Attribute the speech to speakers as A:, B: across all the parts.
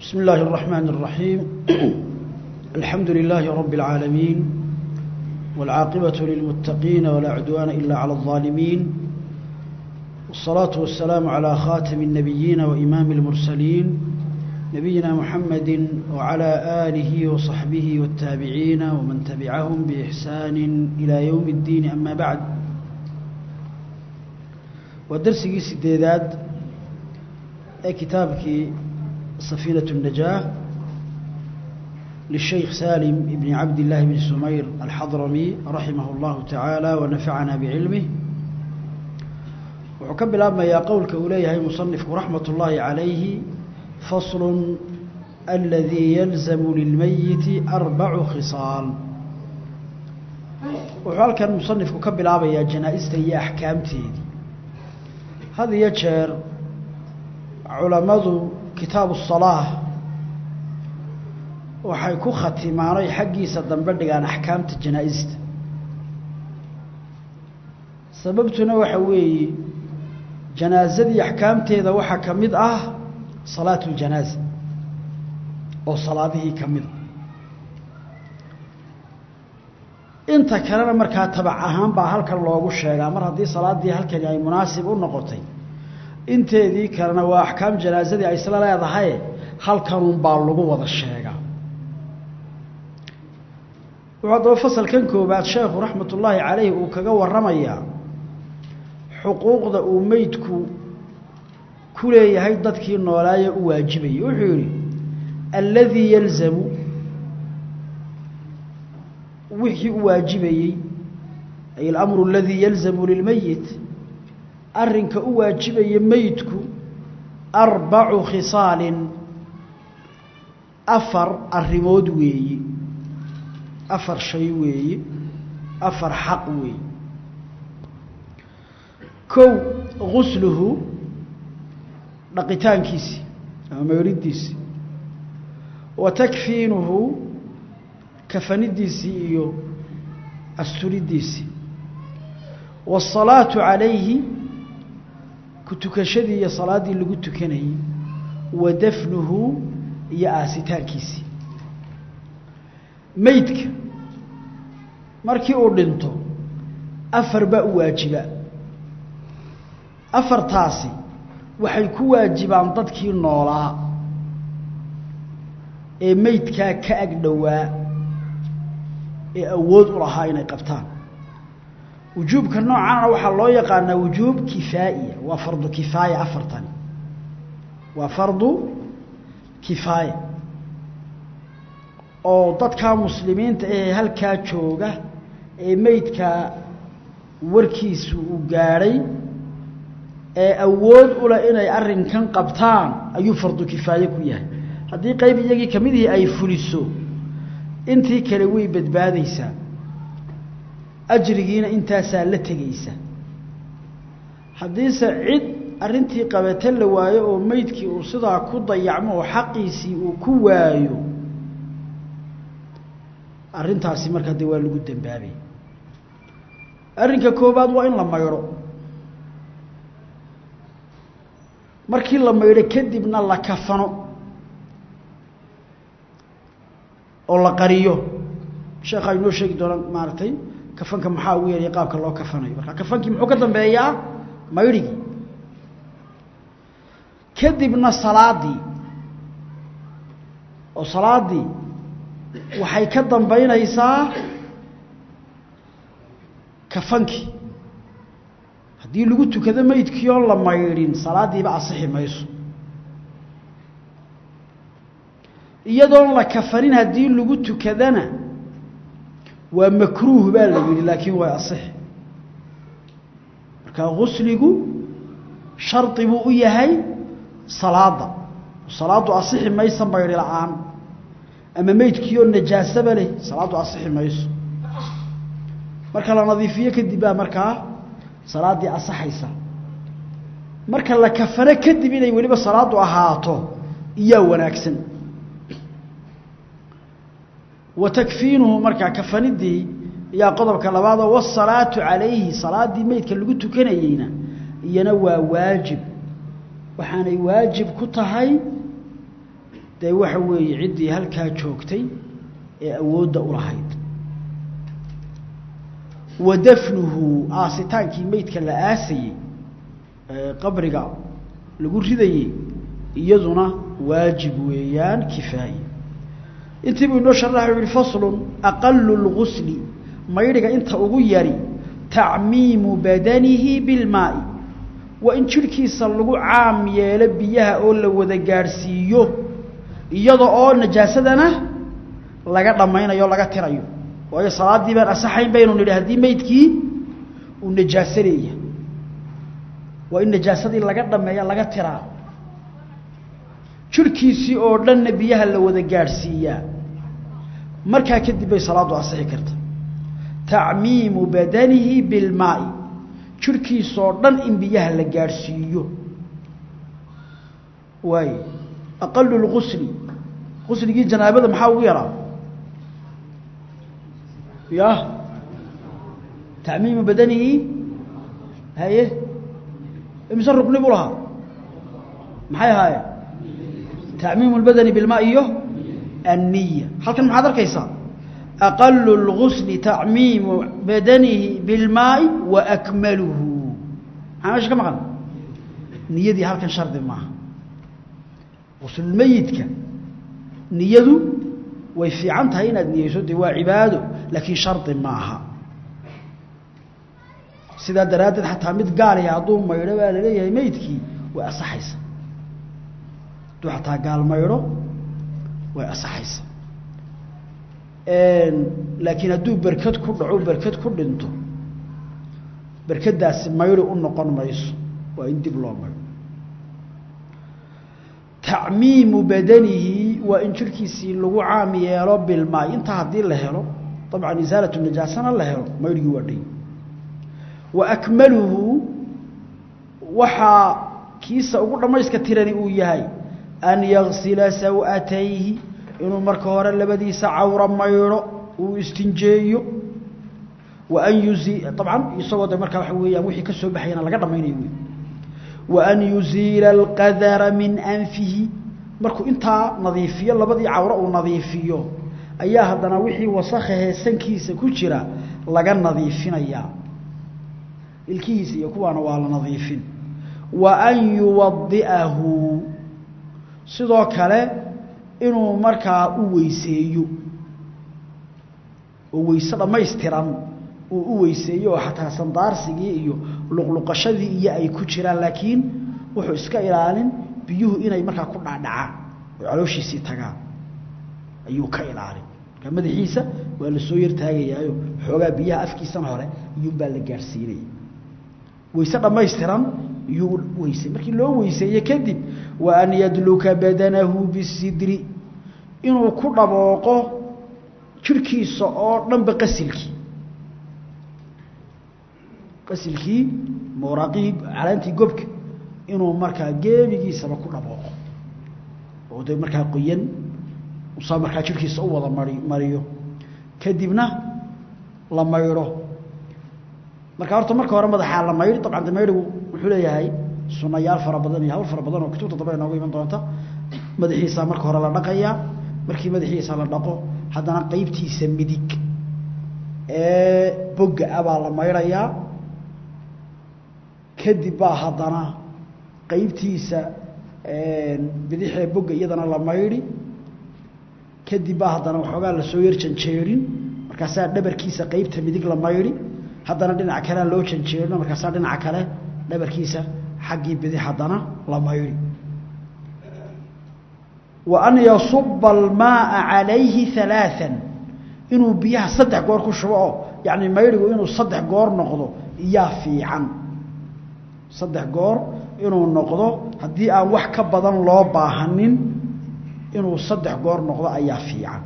A: بسم الله الرحمن الرحيم الحمد لله رب العالمين والعاقبة للمتقين ولا عدوان إلا على الظالمين والصلاة والسلام على خاتم النبيين وإمام المرسلين نبينا محمد وعلى آله وصحبه والتابعين ومن تبعهم بإحسان إلى يوم الدين أما بعد ودرسي سديداد كتابك سفينة النجاة للشيخ سالم بن عبد الله بن سمير الحضرمي رحمه الله تعالى ونفعنا بعلمه وحكم الأمة يا قولك إليه مصنف رحمة الله عليه فصل الذي يلزم للميت أربع خصال وحال كان مصنف كب الأمة يا جنائزة هي أحكامتي هذا يجر علماء kitaabu الصalaaة waxay ku khatimaanay xaggiisa dambe dhigaan axkaamta janaa-ista sababtuna waxa weeye janaasadii axkaamteeda waxaa ka mid ah salaatu اljanaaza oo salaadihii ka mida inta kalena markaa tabac ahaan baa halkan loogu sheegaa mar haddii salaaddii halkani ay munaasib u noqotay inteedii kalena waa axkaam janaasadii ay isla leedahay halkanun baa lagu wada sheegaa wuxuu haddaba fasalkan koobaad sheekhu raxmat ullaahi calayhi uu kaga warramayaa xuquuqda uu meydku ku leeyahay dadkii noolaaye u waajibayay wuxuu yidhi alladii yalzamu wixii u waajibayey ay alamru aladii yalzamu lilmeyit arrinka u waajibaya meydku arbacu khisaalin afar arrimood weeye afar shay weeye afar xaq weeye kow gusluhu dhaqitaankiisii ama meydhidiisii wa takfiinuhu kafanidiisii iyo asturidiisii waasalaatu calayhi ku tukashadii iyo salaaddii lagu tukanayey wa dafnuhu iyo aasitaankiisii meydka markii uu dhinto afar baa u waajiba afartaasi waxay ku waajibaan dadkii noolaa ee meydkaa ka ag dhowaa ee awood u lahaa inay qabtaan wujuubka noocaana waxaa loo yaqaanaa wujuub kifaa'iya waa fardu kifaaya afartani waa fardu kifaaya oo dadkaa muslimiinta ahee halkaa jooga ee meydkaa warkiisu uu gaadhay ee awood u leh inay arrinkan qabtaan ayuu fardu kifaaye ku yahay haddii qayb iyagii ka midihii ay fuliso intii kale way badbaadaysaa ajrigiina intaasaa la tegaysa haddiise cid arrintii qabata la waayo oo meydkii uu sidaa ku dayacmo oo xaqiisii uu ku waayo arrintaasi markaa dee waa lagu dambaabay arrinka koobaad waa in la maydho markii la maydho kadibna la kafano oo la qariyo sheekhaa inoo sheegi doona maaragtay kafanka maxaa ugu yeelaya qaabka loo kafanayo marka kafankii muxuu ka dambeeyaa maydhigii kadibna salaadii oo salaaddii waxay ka dambaynaysaa kafankii haddii lagu tukado meydkii oon la maydhin salaaddiiba asixi mayso iyadoon la kafanin haddii lagu tukadana waa makruuh baa la yidhi laakiin waa asix marka gusligu shardi buu u yahay salaadda salaaddu asixi maysa maydhi la-aan ama meydkiioo najaasaba leh salaaddu asixi mayso marka la nadiifiyo kadib baa markaa salaaddii asaxaysa marka la kafano kadib inay weliba salaaddu ahaato iyaa wanaagsan wa takfiinuhu markaa kafanidii iyaa qodobka labaadoo wasalaatu calayhi salaaddii meydka lagu tukanayeyna iyana waa waajib waxaanay waajib ku tahay dee waxa weeye ciddii halkaa joogtay ee awoodda u lahayd wa dafnuhu aasitaankii meydka la aasayey qabriga lagu ridayey iyaduna waajib weeyaan kifaaye intii buu inoo sharaxa u yihi faslun aqalu lgusli maydhiga inta ugu yari tacmiimu badanihi bilmaa'i waa in jidhkiisa lagu caam yeelo biyaha oo la wada gaadhsiiyo iyada oo najaasadana laga dhammaynayo o laga tirayo waayo salaaddii baan asaxayn baynu nidhi haddii meydkii uu najaaso leeyahay waa in najaasadii laga dhameeya laga tiraa jidhkiisii oo dhanna biyaha la wada gaadhsiiyaa markaa kadib bay salaaddu asixi karta tacmiimu badanihi bilmaa'i jidhkiisoo dhan in biyaha la gaadhsiiyo waay aqalu lgusli gusligii janaabada maxaa ugu yaraa ya tacmiimu badanihi haye imise rukni buu lahaa maxay ahaayeen tacmiimu lbadani bilmaa iyo anniya halkan maxaad arkaysaa aqalu lgusli tacmiimu badanihi bilmaai wa akmaluhu maxaa meesha ka maqan niyadii halkan shardi maaha guslulmeyidka niyadu way fiican tahay inaad niyeyso dee waa cibaado laakiin shardi maaha sidaa daraaddeed xataa mid gaaliya hadduu maydho baa la leeyahay meydkii way asaxaysa hadduu xataa gaal maydho way asaxaysa laakiin hadduu berked ku dhaco berked ku dhinto berkadaasi maydho u noqon mayso waa in dib loo maydho tacmiimu badanihi waa in jirhkiisii lagu caam yeelo bilmaay intaa haddii la helo dabcan isaalatu najaasana la helo maydhigii waa dhay wa akmaluhu waxaa kiisa ugu dhammayska tirani uu yahay an yagsila saw'atayhi inuu marka hore labadiisa cawra maydho uu istinjeeyo wa an yuzi dabcan isagoo de markaa waxa weeyaan wixii ka soo baxayana laga dhamaynayo wey wa an yuziila alqadara min anfihi markuu intaa nadiifiyo labadii cawro uu nadiifiyo ayaa haddana wixii wasakhahe sankiisa ku jira laga nadiifinayaa ilkihiisa iyo kuwaana waa la nadiifin wa an yuwadi'ahu sidoo kale inuu markaa u weyseeyo oo weyse dhammaystiran uu u weyseeyo oo xataa sandaarsigii iyo luqluqashadii iyo ay ku jiraan laakiin wuxuu iska ilaalin biyuhu inay markaa ku dhaadhacaan oo calooshiisii tagaan ayuu ka ilaalin markaa madaxiisa waa la soo yartaagayaayo xoogaa biyaha afkiisana hore iyuunbaa la gaadhsiinaya weyse dhammaystiran iyuu weysay markii loo weyseeye kadib wa an yadluka badanahu bisidri inuu ku dhabooqo jirhkiisa oo dhanba qasilkii qasilkii mawraaqihii calaantii gobka inuu markaa geemigiisaba ku dhabooqo oo de markaa qoyan usaa markaa jirhkiisa u wada mari mariyo kadibna la maydho marka horta marka hore madaxaa la maydhi dabcan de maydhigu wuxuu leeyahay sunayaal fara badan iyo hawl fara badan oo kutubta dambe inoogu iman doonta madaxiisa marka hore la dhaqayaa markii madaxiisa la dhaqo haddana qeybtiisa midig ee bogga ah baa la maydhayaa kadib baa haddana qeybtiisa bidixee bogga iyadana la maydhi kadib baa haddana waxoogaa lasoo yar janjeerin markaasaa dhabarkiisa qeybta midig la maydhi haddana dhinaca kalea loo janjeerino markaasaa dhinaca kale dhabarkiisa xaggii bidix haddana la maydhi wa an yasuba almaaa calayhi alaaan inuu biyaha saddex goor ku shubo oo yacni maydhigu inuu saddex goor noqdo iyaa fiican saddex goor inuu noqdo haddii aan wax ka badan loo baahanin inuu saddex goor noqdo ayaa fiican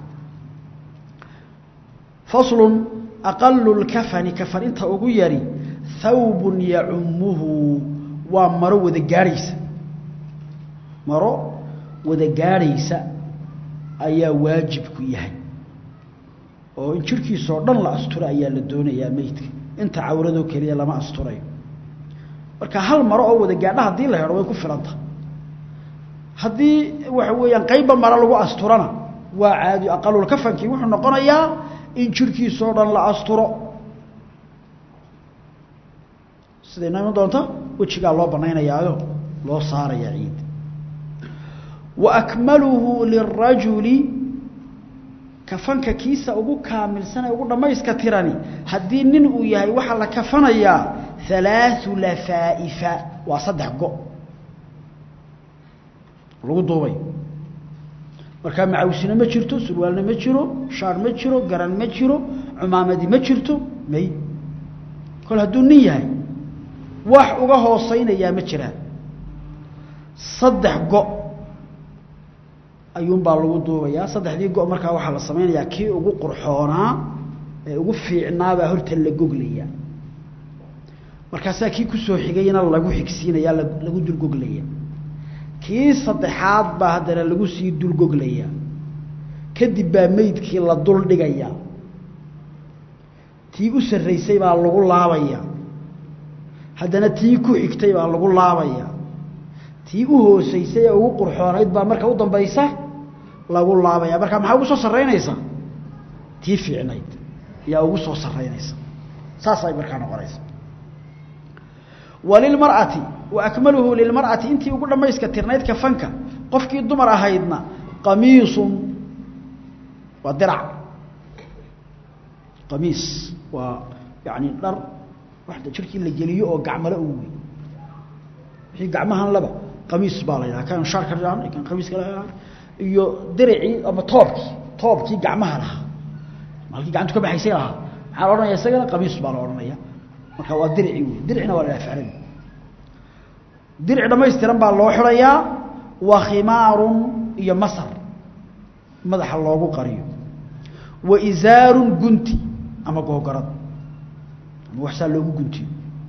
A: faslun aqalu lkafani kafan inta ugu yari thawbun yacumuhu waa maro wada gaadhaysa maro wada gaadhaysa ayaa waajibku yahay oo in jirhkiisoo dhan la asturo ayaa la doonayaa meydka inta cawradoo keliya lama asturayo marka hal maro oo wada gaadha haddii la helo way ku filanta haddii waxa weeyaan qeybba mara lagu asturana waa caadi aqalulkafankii wuxuu noqonayaa in jirhkiisoo dhan la asturo siday noo iman doonta wejigaa loo banaynayaayo loo saarayaa ciid wa akmaluhu lirajuli kafanka kiisa ugu kaamilsan ee ugu dhammayska tirani haddii nin uu yahay waxaa la kafanayaa halaathu lafaa'ifa waa saddex go lagu duubay markaa macawsina ma jirto surwaalna ma jiro shaar ma jiro garan ma jiro cumaamadi ma jirto may kol hadduu nin yahay wax uga hooseynayaa ma jiraan saddex go ayuunbaa lagu duubayaa saddexdii go markaa waxaa la samaynayaa kii ugu qurxoonaa ee ugu fiicnaabaa horta la goglaya markaasaa kii kusoo xigayna lagu xigsiinaya lagu dulgoglaya kii saddexaad baa haddana lagu sii dulgoglaya kadib baa meydkii la dul dhigaya tii u sarraysay baa lagu laabaya haddana tii ku xigtay baa lagu laabaya tii u hoosaysay ee ugu qurxoonayd baa marka u dambaysa lagu laabaya marka maxaa ugu soo sarraynaysa tii fiicnayd ayaa ugu soo sarraynaysa saasay markaa noqonaysa walilmar'ati wa akmaluhu lilmar'ati intii ugu dhammayska tirnayd kafanka qofkii dumar ahaydna qamiisun waa dirac qamiis waa yani dhar waxda jirkii la geliyo oo gacmale u wey wixii gacmahan laba qamiis baa la yidhaha kan shaarka dhahan kan qamiiska la iyo diricii ama toobkii toobkii gacmaha lahaa malkii gacantu ka baxaysay lahaa maxaa la odhanaya isagana qamiis baa la odhanaya marka waa diricii wey diricina waa la dhaha ficlan diric dhamaystiran baa loo xidhayaa wa khimaarun iyo masar madaxa loogu qariyo wa isaarun gunti ama googarad ama waxsaa loogu guntiyo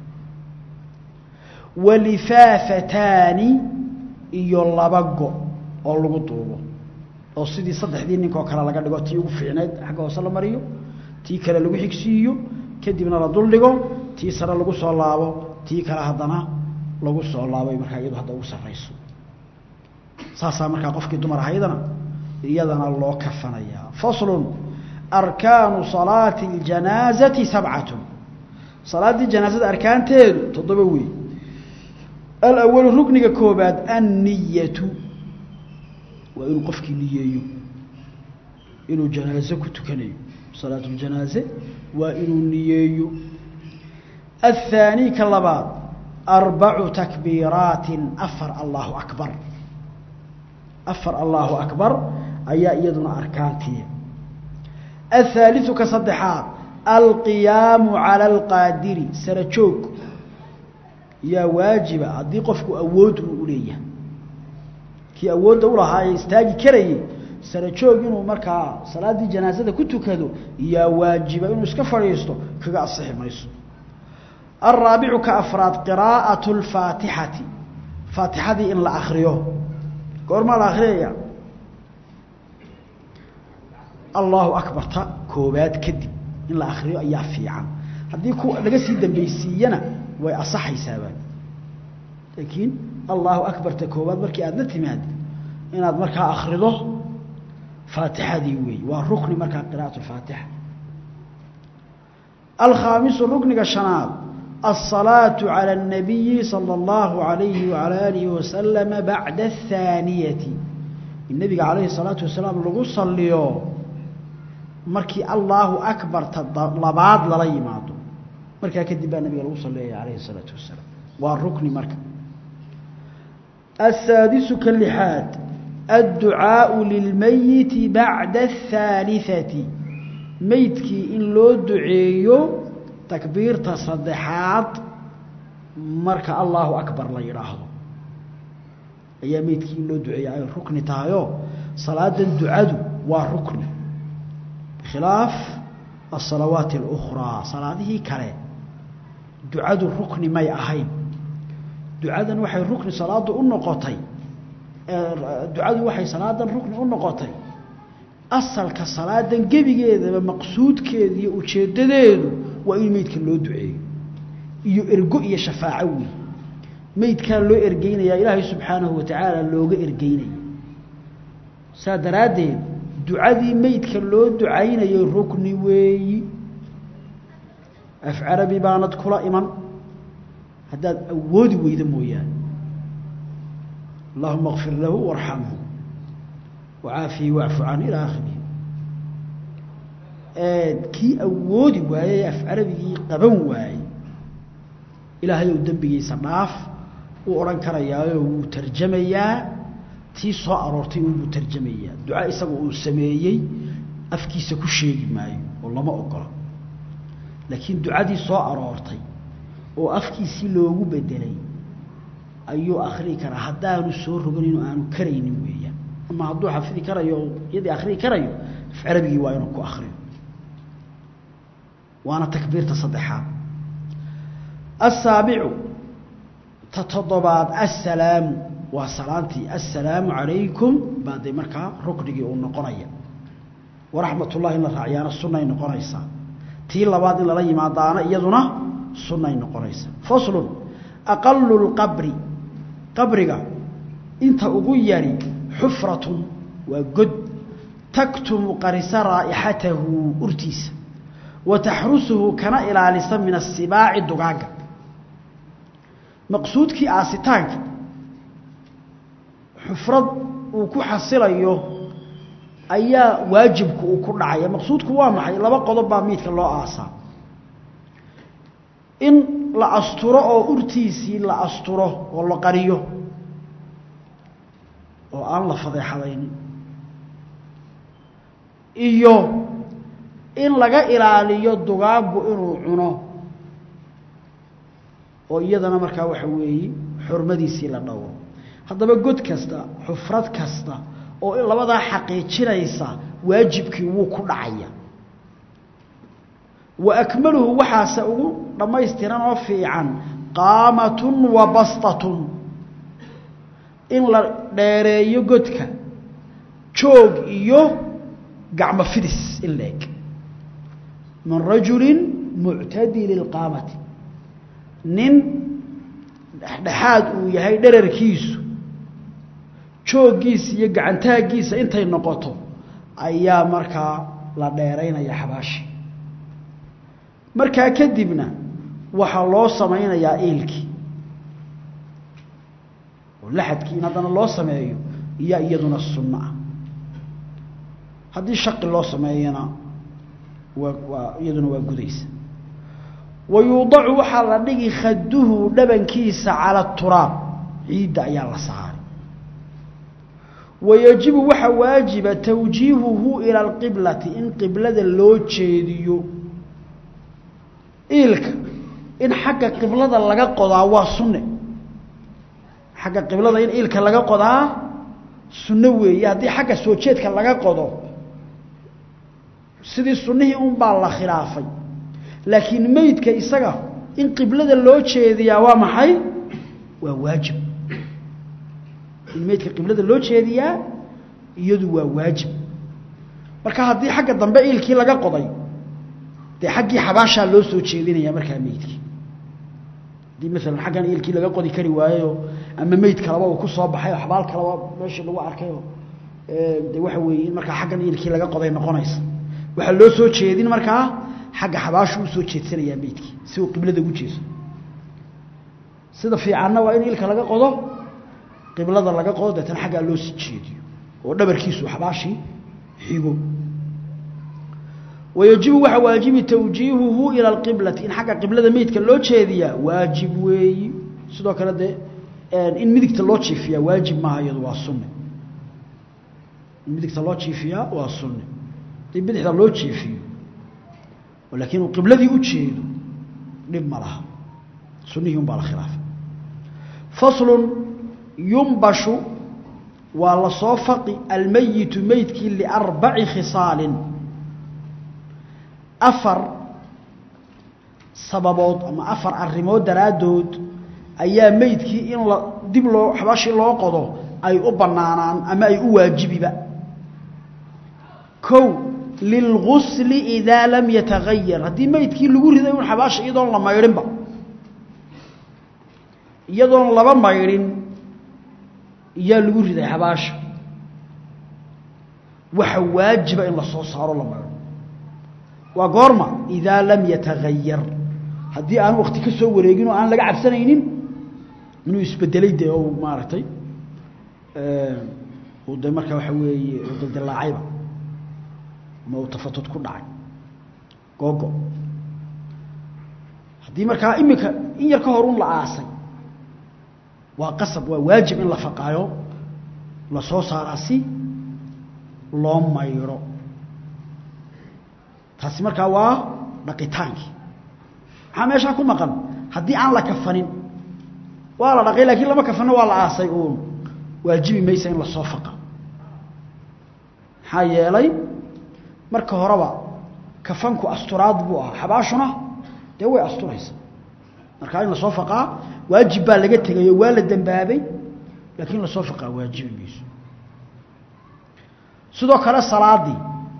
A: wa lifaafataani iyo laba go oo lagu duubo oo sidii saddexdii ninkoo kale laga dhigo tii ugu fiicneyd xagga hoose la mariyo tii kale lagu xigsiiyo kadibna la duldhigo tii sare lagu soo laabo tii kale haddana lagu soo laabay markaa iyadu hadda ugu sarrayso saasaa markaa qofkii dumar ahaydana iyadana loo kafanayaa faslun arkaanu salaati اljanaazati sabcatun salaaddii janaazada arkaanteedu toddoba wey alawalu rukniga koobaad anniyatu waa inuu qofkii niyeeyo inuu janaaze ku tukanayo salaatu ljanaaze waa inuu niyeeyo athaani ka labaad arbacu takbiiraatin afar allahu akbar afar allahu akbar ayaa iyaduna arkaantii athaaliu ka saddexaad alqiyaamu cala alqaadiri sara joog yaa waajiba haddii qofku awood uu u leeyahay kii awoodda ulahaa ee istaagi karayay sara joog inuu markaa salaaddii janaasada ku tukado yaa waajiba inuu iska fadhiisto kaga asixi mayso alraabicu ka afraad qiraa'atu lfaatixati faatixadii in la akriyo goormaa la akriyaya allahu akbarta koobaad kadib in la akriyo ayaa fiican haddii ku laga sii dambeysiiyana way asaxaysaaba laakiin allahu akbarta koobaad markii aada la timaad inaad markaa akrido faatixadii weey waa rukni markaa qira'at lfaatixa alkhaamisu rukniga shanaad الصلاة على النبي صلى الله عليه وعلى آله وسلم بعد الثانية النبي عليه الصلاة والسلام لغو صليو مركي الله أكبر لبعض للا يمادو مركي كدبا النبي لغو صليو عليه الصلاة والسلام والركن مركي السادس كاللحاد الدعاء للميت بعد الثالثة ميتكي إن لو دعيو takbiirta saddexaad marka allahu akbar la yidhaahdo ayaa meydkii in loo duceeya ay rukni tahayoo salaadan ducadu waa rukni bikhilaaf asalawaati اlukhraa salaadihii kale ducadu rukni may ahayn ducadan waxay rukni salaadu u noqotay ducadu waxay salaadan rukni u noqotay asalka salaadan gebigeedaba maqsuudkeeda iyo ujeeddadeedu waa in meydka loo duceeyo iyo ergo iyo shafaaco wey meydkaa loo ergeynayaa ilaahay subxaanahu wa tacaala looga ergeynaya saa daraaddeed ducadii meydka loo ducaynayay rukni weeyi af carabi baanad kula iman haddaad awoodi weydo mooyaane allahuma kfir lahu warxamhu wacaafihi wacfu can ilaa akhirihi kii awoodi waayey af carabigii qaban waayey ilaahay ou dembigiisa dhaaf uu odhan karayaayo wuu tarjamayaa tii soo aroortay unbuu tarjamayaa duca isaga uu sameeyey afkiisa ku sheegi maayo oo lama ogola laakiin ducadii soo aroortay oo afkiisii loogu bedelay ayuu akrii karaa haddaanu soo roganin oo aanu karaynin weeyaan ama hadduu xafidi karayo oo iyadii akrii karayo af carabigii waa inuu ku akriyo waana takbiirta saddexaad asaabicu ta toddobaad assalaamu waa salaantii assalaamu calaykum baa dee markaa ruknigii uu noqonaya waraxmat ullahi in la raaciyaana sunnay noqonaysaa tii labaad in lala yimaadaana iyaduna sunnay noqonaysaa faslun aqalu lqabri qabriga inta ugu yari xufratun waa god taktumu qarisa raa'ixatahu urtiisa wa taxrusuhu kana ilaalisa min asibaaci dugaagga maqsuudkii aasitaanka xufrad uu ku xasilayo ayaa waajibku uu ku dhacaya maqsuudku waa maxay laba qodob baa miidka loo aasaa in la asturo oo urtiisii la asturo oo la qariyo oo aan la fadeexadaynin iyo in laga ilaaliyo dugaaggu inuu cuno oo iyadana markaa waxa weeye xurmadiisii la dhowro haddaba god kasta xufrad kasta oo labadaa xaqiijinaysa waajibkii wuu ku dhacaya wa akmaluhu waxaase ugu dhammaystiran oo fiican qaamatun wa bastatun in la dheereeyo godka joog iyo gacmo fidis in la eg min rajulin muctadili lqaamati nin dhexdhexaad uu yahay dherarkiisu jooggiisa iyo gacantaaggiisa intay noqoto ayaa markaa la dheeraynaya xabaashi markaa kadibna waxaa loo samaynayaa iilkii oo laxadkii in haddana loo sameeyo iyo iyaduna sunno ah haddii shaqi loo sameeyana waa waa iyaduna waa gudaysa wa yuudacu waxaa la dhigi khaduhu dhabankiisa cala turaab ciidda ayaa la saaray wayajibu waxaa waajiba tawjiihuhu ila alqiblati in qiblada loo jeediyo iilka in xagga qiblada laga qodaa waa sunne xagga qiblada in iilka laga qodaa sunno weeye haddii xagga soo jeedka laga qodo sidii sunnihii un baa la khilaafay laakiin meydka isaga in qiblada loo jeediyaa waa maxay waa waajib in meydka qiblada loo jeediyaa iyadu waa waajib marka haddii xagga dambe iilkii laga qoday dee xaggii xabaashaa loo soo jeedinaya markaa meydkii haddii maalan xaggan iilkii laga qodi kari waayeyo ama meyd kaleba uu ku soo baxay oo xabaal kaleba meeshii lagu arkayoo de waxa weeye in markaa xaggan iilkii laga qoday noqonaysa waxaa loo soo jeedin markaa xagga xabaashu usoo jeedsanayaa meydkii si uu qiblada ugu jeeso sida fiicanna waa in iilka laga qodo qiblada laga qodo deetana xaggaa loo sii jeediyo oo dhabarkiisu xabaashii xigo wayajibu waxaa waajibi tawjiihuhu ila alqiblati in xagga qiblada meydka loo jeediyaa waajib weeyi sidoo kale dee in midigta loo jiifiyaa waajib maaha iyadu waa sunne in midigta loo jiifiyaa waa sunne hadii bidixda loo jiifiyo laakiin uu qibladii u jeedo dhib ma laha sunnihii un baa la khilaafay faslun yumbashu waa la soo faqi almeyitu meydkii liarbaci khisaalin afar sababood ama afar arrimood daraaddood ayaa meydkii in la dib loo xabaashii loo qodo ay u bannaanaan ama ay u waajibiba kow lilgusli idaa lam yatagayar haddii meydkii lagu riday un xabaasha iyadoon la maydhinba iyadoon laba maydhin iyaa lagu riday xabaasha waxa waajiba in la soo saaro la maydho waa goorma idaa lam yatagayar haddii aan wakti ka soo wareegin oo aan laga cabsanaynin inuu isbedelay dee o maaragtay uu de markaa waxa weeye uu dildilaacayba ama uu tafatud ku dhacay googo haddii markaa iminka in yar ka hor un la aasay waa qasab waa waajib in la faqaayo la soo saaraa si loo maydho taasi markaa waa dhaqitaankii maxaa meeshaa ku maqan haddii aan la kafanin waa la dhaqay lakiin lama kafanno waa la aasay uun waajibi maysa in lasoo faqa maxaa yeelay marka horeba kafanku asturaad buu ahaa xabaashuna dee way asturaysa markaa in lasoo faqaa waajib baa laga tegayo waa la dembaabay laakiin lasoo faqaa waajibi mayso sidoo kale salaadii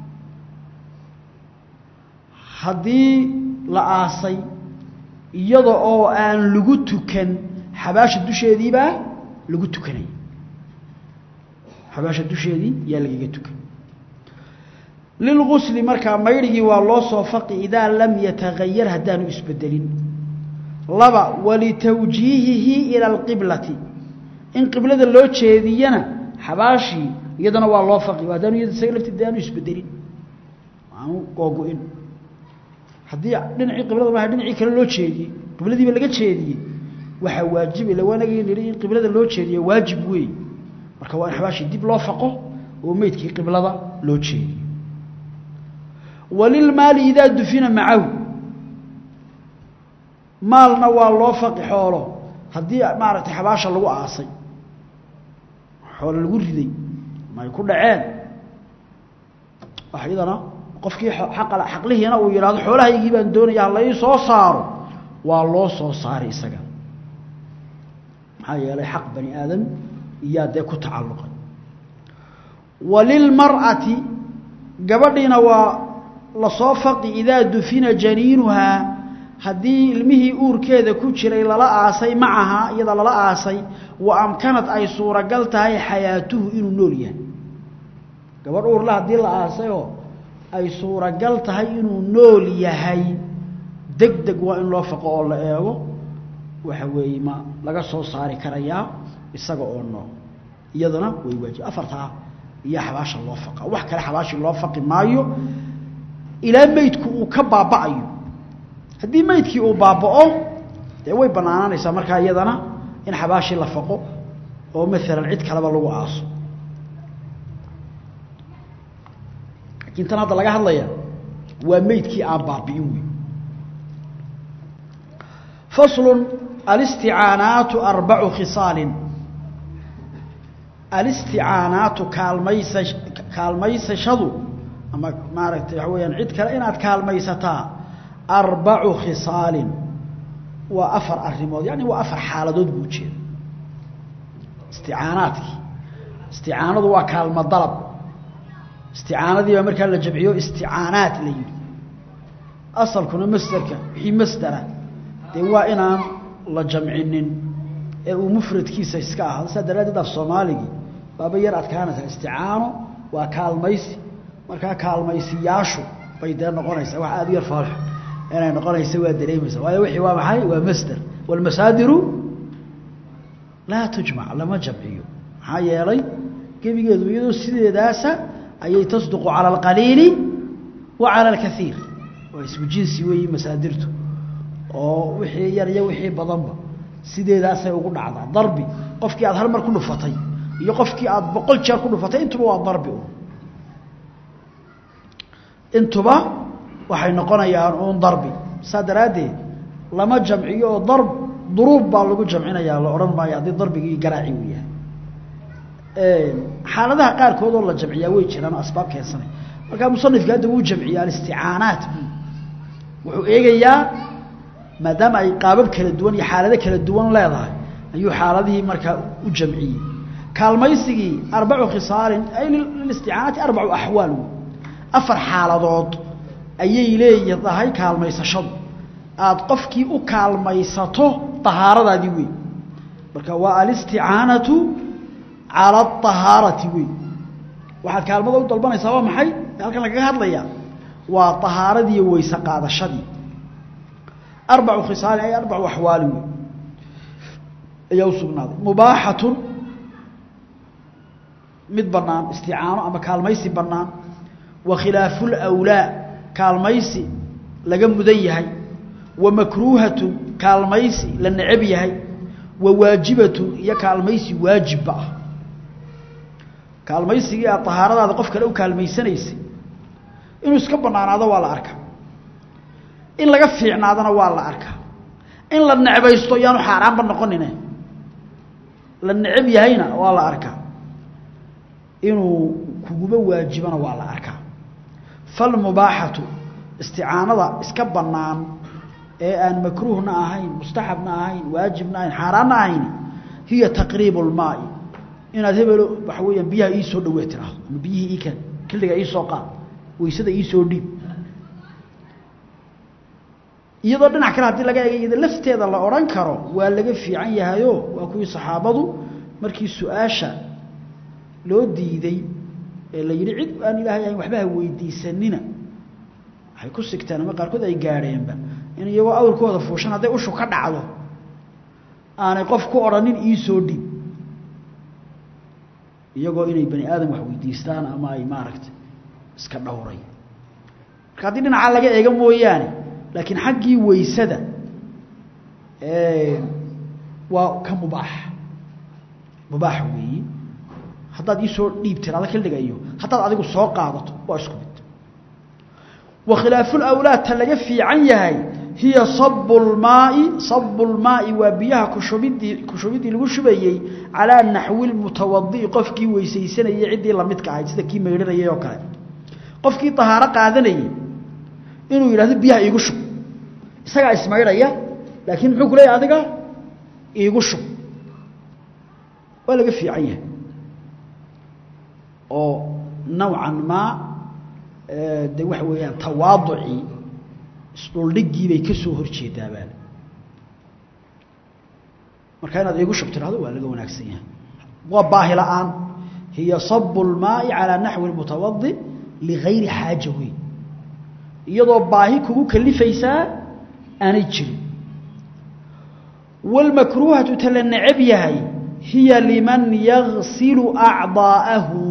A: haddii la aasay iyada oo aan lagu tukan xabaasha dusheediibaa lagu tukanaya xabaasha dusheedii yaa lagaga tukan lilgusli markaa maydhigii waa loo soo faqi idaa lam yatagayar haddaanu isbedelin laba walitawjiihihi ila alqiblati in qiblada loo jeediyana xabaashii iyadana waa loo faqi haddaanu iyada isaga lafteeda aanu isbedelin aanu googo-in haddii dhinacii qiblada maaha dhinacii kale loo jeediyey qibladiiba laga jeediyey waxaa waajib ila waanagi nihi in qiblada loo jeediyo waajib weey marka waa in xabaashii dib loo faqo oo meydkii qiblada loo jeediyo walilmaali idaa dufina macahu maalna waa loo faqi xoolo haddii maaragtay xabaasha lagu aasay xoolo lagu riday ma ay ku dhaceen wax iyadana qofkii aqal xaqlihiina uu yidhaahdo xoolahaygii baan doonaya hala ii soo saaro waa loo soo saaray isaga maxaa yeelay xaq bani aadam iyaa dee ku tacalluqay walilmar'ati gabadhiina waa lasoo faqi idaa dufina janiinuhaa haddii ilmihii uurkeeda ku jiray lala aasay macahaa iyada lala aasay wa amkanad ay suuragal tahay xayaatuhu inuu nool yahay gabadh uurla haddii la aasayoo ay suuragal tahay inuu nool yahay deg deg waa in loo faqo oo la eego waxa weeye ma laga soo saari karayaa isaga oo nool iyadana way waajib afartaa iyo xabaasha loo faqa wax kale xabaashi loo faqi maayo ilaa meydku uu ka baaba'ayo haddii meydkii uu baaba'o dee way bannaanaanaysaa markaa iyadana in xabaashii la faqo oo maalan cid kaleba lagu aaso laakiin tan hadda laga hadlaya waa meydkii aan baabi'in wey faslun alisticaanaatu arbacu khisaalin alisticaanaatu kaalmaysa kaalmaysashadu ama maaragtay waxa weyaan cid kale inaad kaalmaysataa arbacu khisaalin waa afar arrimood yani waa afar xaaladood buu ujeeda isticaanaadkii isticaanadu waa kaalmo dalab isticaanadii baa markaa la jamciyo isticaanaat la yidhi asalkuna masderka wixii masdera dee waa inaan la jamcinin ee uu mufradkiisa iska ahaado saa daraaddeed af soomaaligii baaba yar adkaanaysaa isticaano waa kaalmaysi markaa kaalmaysiyaashu bay dee noqonaysaa wax aada u yar faalxo inay noqonaysa waa dareemaysa waayo wixii waa maxay waa masder waalmasaadiru laa tujmac lama jamciyo maxaa yeelay gebigeedu iyadoo sideedaasa ayay tasduqu cala alqaliili wa cala alkaiir waa ismu jinsi weeyi masaadirtu oo wixii yar iyo wixii badanba sideedaasay ugu dhacdaa darbi qofkii aad hal mar ku dhufatay iyo qofkii aad boqol jeer ku dhufatay intuba waa darbi un intuba waxay noqonayaan uun darbi saa daraaddeed lama jamciyo oo darb duruub baa lagu jamcinayaa la odhan maayo haddii darbigii garaaci uu yahay xaaladaha qaarkood oo la jamciyaa way jiraan oo asbaab keensanay markaa musanifka hadda wuu jamciya alisticaanaat wuxuu eegayaa maadaama ay qaabab kala duwan iyo xaalado kala duwan leedahay ayuu xaaladihii markaa u jamciyey kaalmaysigii arbacu khisaalin ay lilisticaanaati arbacu axwaal wey afar xaaladood ayay leedahay kaalmaysashadu aada qofkii u kaalmaysato dahaaradaadii wey marka waa alisticaanatu cala ahaarati wey waxaad kaalmada u dalbanaysaa waa maxay halkan lagaga hadlayaa waa ahaaradii iyo weyse qaadashadii arbacu khisaalin ay arbacu axwaali wey ayaa u sugnaaday mubaaxatun mid bannaan isticaano ama kaalmaysi bannaan wa khilaafu lwlaa kaalmaysi laga mudan yahay wa makruuhatun kaalmaysi la necab yahay wa waajibatun iyo kaalmaysi waajibba ah kaalmaysigii aad tahaaradaada qof kale u kaalmaysanaysay inuu iska bannaanaado waa la arkaa in laga fiicnaadana waa la arkaa in la necbaysto yaanu xaaraanba noqonine la necab yahayna waa la arkaa inuu kuguba waajibana waa la arkaa falmubaaxatu isticaanada iska bannaan ee aan makruuhna ahayn mustaxabna ahayn waajibna ahayn xaaraanna ahayn hiya taqriibu lmaai inaad hebelo waxa weeyaan biyaha ii soo dhawee tiraahdo ama biyihii ii keen kildiga ii soo qaad weysada ii soo dhiib iyadoo dhinac kale haddii laga eega iyada lafteeda la odhan karo waa laga fiican yahayo waa kuwii saxaabadu markii su-aasha loo diiday ee la yidhi cid aan ilaahay ahayn waxba ha weydiisanina waxay ku sigteen ama qaarkood ay gaadheenba in iyagoo awrkooda fuushan hadday ushu ka dhacdo aanay qof ku odhanin ii soo dhiib iyagoo inay bani aadam wax weydiistaan ama ay maaragtay iska dhowray marka haddii dhinacaa laga eega mooyaane laakiin xaggii weysada waa ka mubaax mubaax weeyi haddaad iisoo dhiib tiraado xilliga iyo haddaad adigu soo qaadato waa isku mid wa khilaafulawlaad ta laga fiican yahay hiya sabu lmaai sabu lmaai waa biyaha kushubidii kushubiddii lagu shubayey calaa naxwi lmutawadi'i qofkii weysaysanayay ciddii lamidka ahayd sida kii maydhanayay oo kale qofkii tahaaro qaadanayey inuu yidhahdo biyaha iigu shub isagaa ismaydhaya laakiin muxuu ku leeyahy adiga iigu shub waa laga fiican yahay oo nawcan maa de waxa weeyaan tawaaducii isdhuldhigii bay ka soo horjeedaabaan marka inaad iigu shub tirahdo waa laga wanaagsan yahay waa baahi la-aan hiya sabu lmaai calaa naxwi lmutawadi ligayri xaaja weyn iyadoo baahi kugu kalifaysaa aanay jirin wاlmakruuhatu ta la necab yahay hiya liman yagsilu acضaa'ahu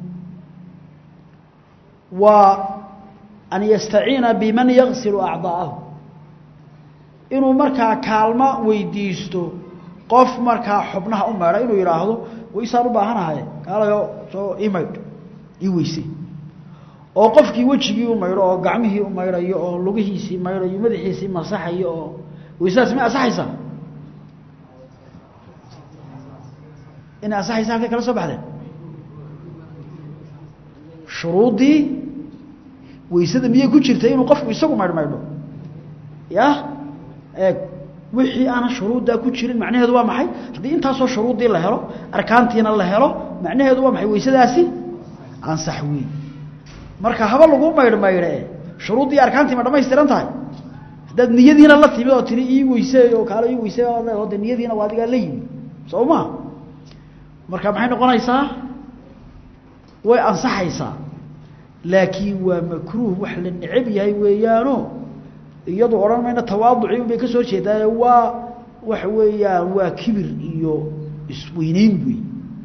A: waa an yastaciina biman yagsilu acضaa'ahu inuu markaa kaalmo weydiisto qof markaa xubnaha u maydha inuu yidhaahdo waysaan u baahanahay kaalayo soo ii maydh ii weyse oo qofkii wejigii u maydho oo gacmihii u maydhayo oo lugihiisii maydhayo madaxiisii masaxayo oo weysadaas ma asaxaysaa inay asaxaysa halkay kala soo baxdeen shuruuddii weysada miyay ku jirtay inuu qofku isagu maydh maydho ya eeg wixii aanan shuruuddaa ku jirin macnaheedu waa maxay haddii intaasoo shuruuddii la helo arkaantiina la helo macnaheedu waa maxay weysadaasi ansax weyn marka haba lagu maydh maydhe shuruuddii arkaantii ma dhamaystiran tahay haddaad niyadiina la timid oo tiri ii weyse oo kaalo ii weyse oo de niyadiina waa adigaa la yimi soo ma marka maxay noqonaysaa way ansaxaysaa laakiin waa makruuh wax la necab yahay weeyaano iyadu odhan mayna tawaaduci un bay ka soo jeedaaye waa waxa weeyaan waa kibir iyo isweyneyn wey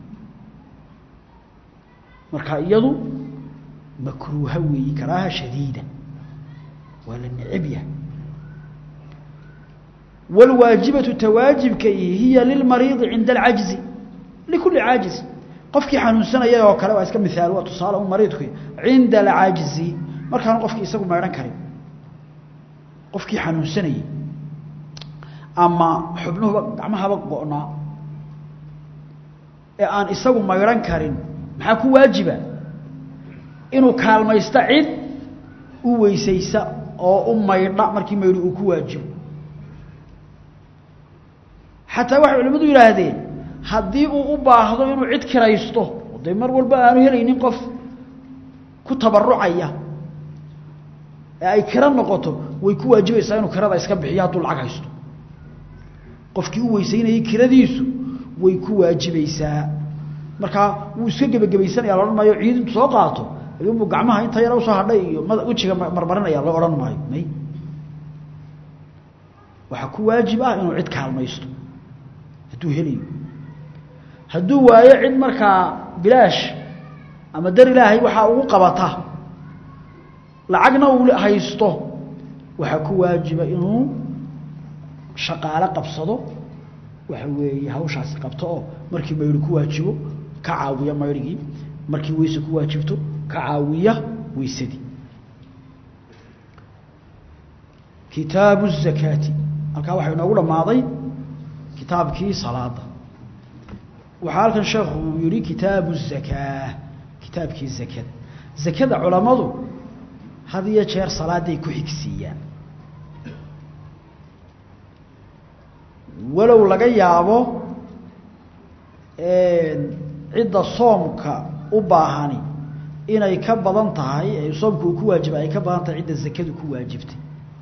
A: marka iyadu makruuha weeyi karaaha shadiida waa la necab yahay wاlwaajibatu tawaajibka hiya lilmariidi cinda alcajzi likulli caajiz qofkii xanuunsanaya oo kale waa iska miaal waa tusaale un mariidku cinda alcajzi markaanu qofkii isagu maydhan karin qofkii xanuunsanayey ama xubnuhuba gacmahaba go-naa ee aan isagu maydhan karin maxaa ku waajiba inuu kaalmaysto cid u weysaysa oo u maydha markii maydho uu ku waajibo xataa waxay culimmadu yidhaahdeen haddii uu u baahdo inuu cid kiraysto dee mar walba aanu helaynin qof ku tabarucaya ee ay kira noqoto way ku waajibaysaa inuu kirada iska bixiyo hadduu lacag haysto qofkii u weysaynayey kiradiisu way ku waajibaysaa markaa wuu iska gebagabaysanaya la odhan maayo ciid intu soo qaato ayuunbuu gacmaha inta yar usoo hadhay iyo m wejiga marmarinaya loo odhan maayo may waxaa ku waajib ah inuu cid kaalmaysto hadduu helayo hadduu waayo cid markaa bilaash ama dar ilaahay waxaa ugu qabata lacagna uu haysto waxaa ku waajiba inuu shaqaale qabsado waxa weeye hawshaasi qabto oo markii mayri ku waajibo ka caawiya mayrigii markii weyse ku waajibto ka caawiya weysadii kitaabu الzakaati halkaa waxaa inoogu dhammaaday kitaabkii salaada waxaa halkan sheekhu uu yihi kitaabu الzakaa kitaabkii zakada zakada culammadu had iyo jeer salaaday ku xigsiiyaan walow laga yaabo cidda soomka u baahani inay ka badan tahay ee soomka uu ku waajibay ay ka badan tahay cidda zakadu ku waajibtay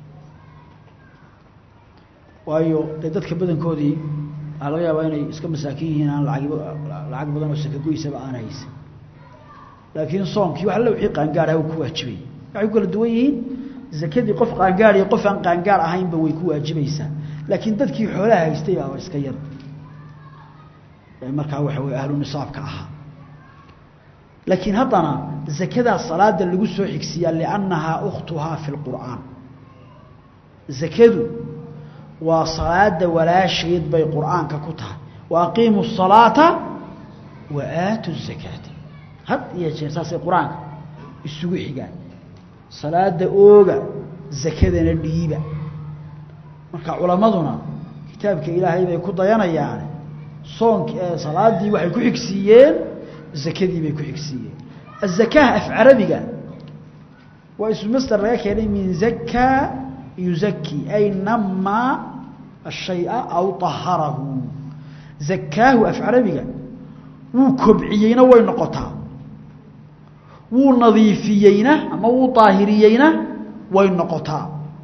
A: waayo dee dadka badankoodii waxaa laga yaabaa inay iska masaakin yihiin aan laag lacag badan oo sakagoysaba aan haysan laakiin soomkii wax alla wixii qaangaar aha uu ku waajibay waxay ku kala duwan yihiin zakadii qof qaangaar iyo qof aan qaangaar ahaynba way ku waajibaysaa laakiin dadkii xoolaha haystay baaba iska yar markaa waxa weye ahlu nisaabka ahaa laakiin haddana zakadaa salaada lagu soo xigsiyaa liannahaa ukhtuhaa fi lqur'aan zakadu waa salaada walaasheed bay qur'aanka ku tahay wa aqiimu الsalaata wa aatu الzakaata had iyo jeer saasay qur-aanka isugu xigaan salaada ooga zakadana dhiiba marka culammaduna kitaabka ilaahay bay ku dayanayaan soonk salaadii waxay ku xigsiiyeen zakadii bay ku xigsiiyeen azakaha af carabiga waa ismu masder laga keenay min zaka yuzaki ay nama ashaya aw aharahu zakaahu af carabiga wuu kobciyeyna way noqotaa wuu nadiifiyeyna ama wuu daahiriyeyna way noqotaa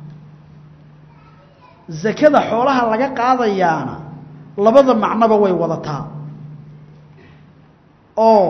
A: zakada xoolaha laga qaadayaana labada macnoba way wadataa oo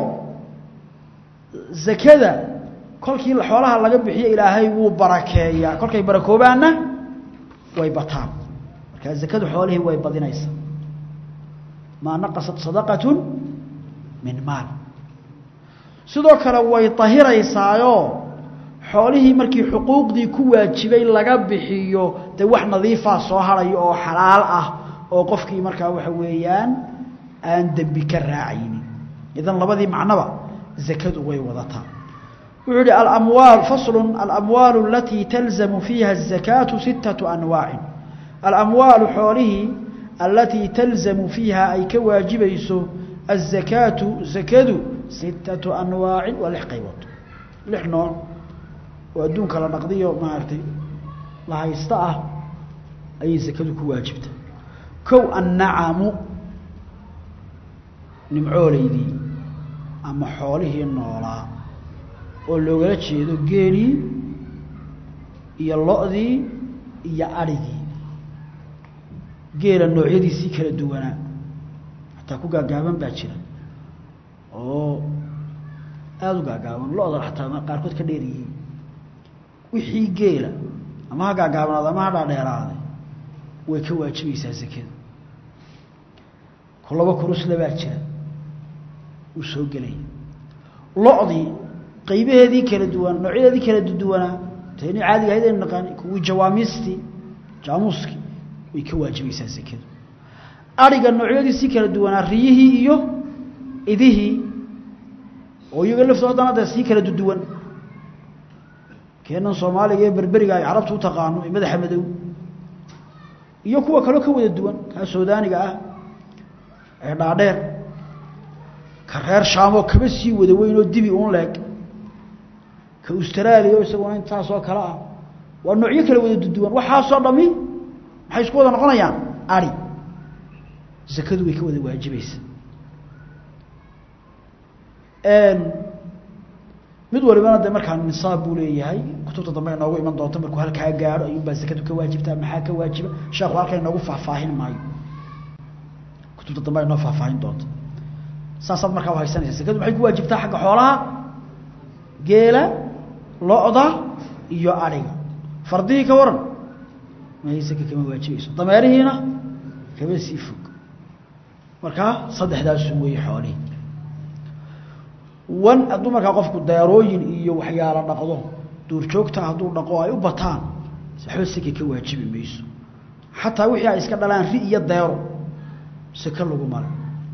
A: zakada kolkii xoolaha laga bixiyo ilaahay wuu barakeeyaa kolkay barakoobaanna way bataan markaa zakadu xoolihii way badinaysaa maa naqasat sadaqatu min maal sidoo kale way tahiraysaayo xoolihii markii xuquuqdii ku waajibay laga bixiyo dee wax nadiifaa soo harayo oo xalaal ah oo qofkii markaa waxa weeyaan aan dembi ka raacaynin idan labadii macnoba zakadu way wadataa wuxuu yihi alamwaal faslu alamwaalu alatii talzamu fiiha الzakaatu sittaةu anwaacin alamwaalu xoolihii alatii talzamu fiiha ay ka waajibayso الzakaatu zakadu sittaةu anwaacin waa lix qaybood lix nooc oo adduunka la dhaqdiyo maaragtay la haysta ah ayay zakadu ku waajibta kow annacamu nimcooleydii ama xoolihii noolaa oo loogala jeedo geelii iyo lo-dii iyo adhigii geela noocyadiisii kala duwanaa xataa ku gaagaaban baa jira oo aada u gaagaaban lo-da xataa qaarkood ka dheer yihiin wixii geela ama ha gaagaabnaada ama ha dhaadheeraaday way ka waajibaysaa zakada kulaba kurusle baa jira uu soo gelaya lo-dii qaybaheedii kala duwan noocyadeedii kala duwanaa tani caadiga ahayd aynu naqaani kuwii jawaamiistii jaamuuskii way ka waajibaysaa zakadu adhiga noocyadiisii kala duwanaa riyihii iyo idihii oo iyaga laftoo haddana dee sii kala duduwan keenan soomaaliga ee berberiga ay carabtu u taqaano ee madaxa madow iyo kuwa kaloo ka wada duwan kaa suudaaniga ah ee dhaadheer ka reer shaamoo kaba sii wada weyn oo dibi un leeg ka austraaliya isaguna intaasoo kale ah waa noocyo kala wada duduwan waxaasoo dhami maxay isku wada noqonayaan ari zakadu way ka wada waajibaysa mid walibana de markaa nisaab buu leeyahay kutubta dambe inoogu iman doonto markuu halkaa gaadho ayuunbaa zakadu ka waajibtaa maxaa ka waajiba sheekhu halkan inoogu faahfaahin maayo kutubta dambe ay noo faahfaahin doonta saasaad markaa u haysanaysa sekadu maxay ku waajibtaa xagga xoolaha geela lo-da iyo adhiga fardihii ka waran may seke kama waajibayso dameerihiina kama sii fog markaa saddexdaasu weeye xoolihii wan hadduu markaa qofku deerooyin iyo waxyaalo dhaqdo duurjoogta hadduu dhaqo ay u bataan waxba seke ka waajibi mayso xataa wixii ay iska dhalaan ri iyo deero seke lagu mara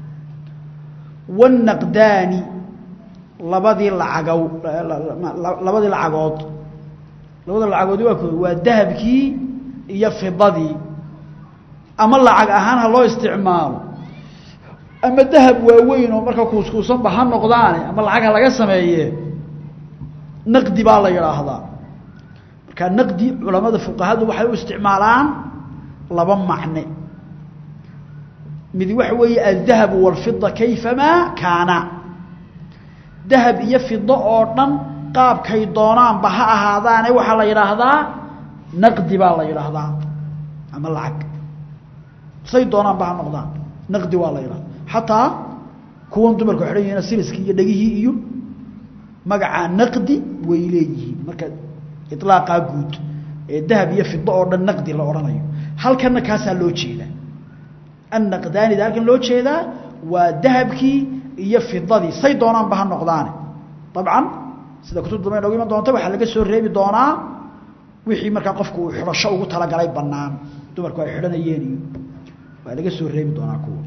A: wanaqdaani labadii lacagow labadii lacagood labada lacagoodi waa ko waa dahabkii iyo fidadii ama lacag ahaan ha loo isticmaalo ama dahab waaweyn oo marka kuuskuusanba ha noqdaane ama lacag ha laga sameeye naqdi baa la yidhaahdaa marka naqdi culamada fuqahadu waxay u isticmaalaan laba macne mid waxa weeye aldahabu walfida kayfamaa kaana dahab iyo fido oo dhan qaabkay doonaanba ha ahaadaane waxaa la yidhaahdaa naqdi baa la yidhaahdaa ama lacag say doonaanba ha noqdaan naqdi waa la yidhahda xataa kuwan dumarku xidhan yihiin siliskii iyo dhegihii iyo magacaa naqdi way leeyihiin marka ilaaqaa guud ee dahab iyo fido oo dhan naqdi la odhanayo halkanna kaasaa loo jeedaa annaqdaanida halkan loo jeedaa waa dahabkii iyo fidadii say doonaanba ha noqdaane dabcan sida kutub dambe noogu iman doonta waxaa laga soo reebi doonaa wixii markaa qofku uu xidhasho ugu talagalay bannaan dumarku ay xidhanayeen iyo waa laga soo reebi doonaa kuwa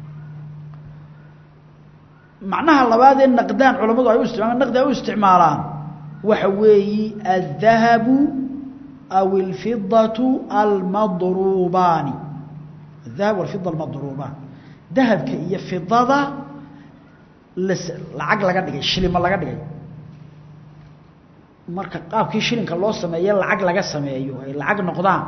A: macnaha labaad ee naqdaan culamadu ay u isticmaalaan naqdi ay u isticmaalaan waxa weeyi aldahabu aw alfidatu almadruubaani adahab walfida almadruubaan dahabka iyo fidada las lacag laga dhigay shilimo laga dhigay marka qaabkii shilinka loo sameeye lacag laga sameeyo ay lacag noqdaan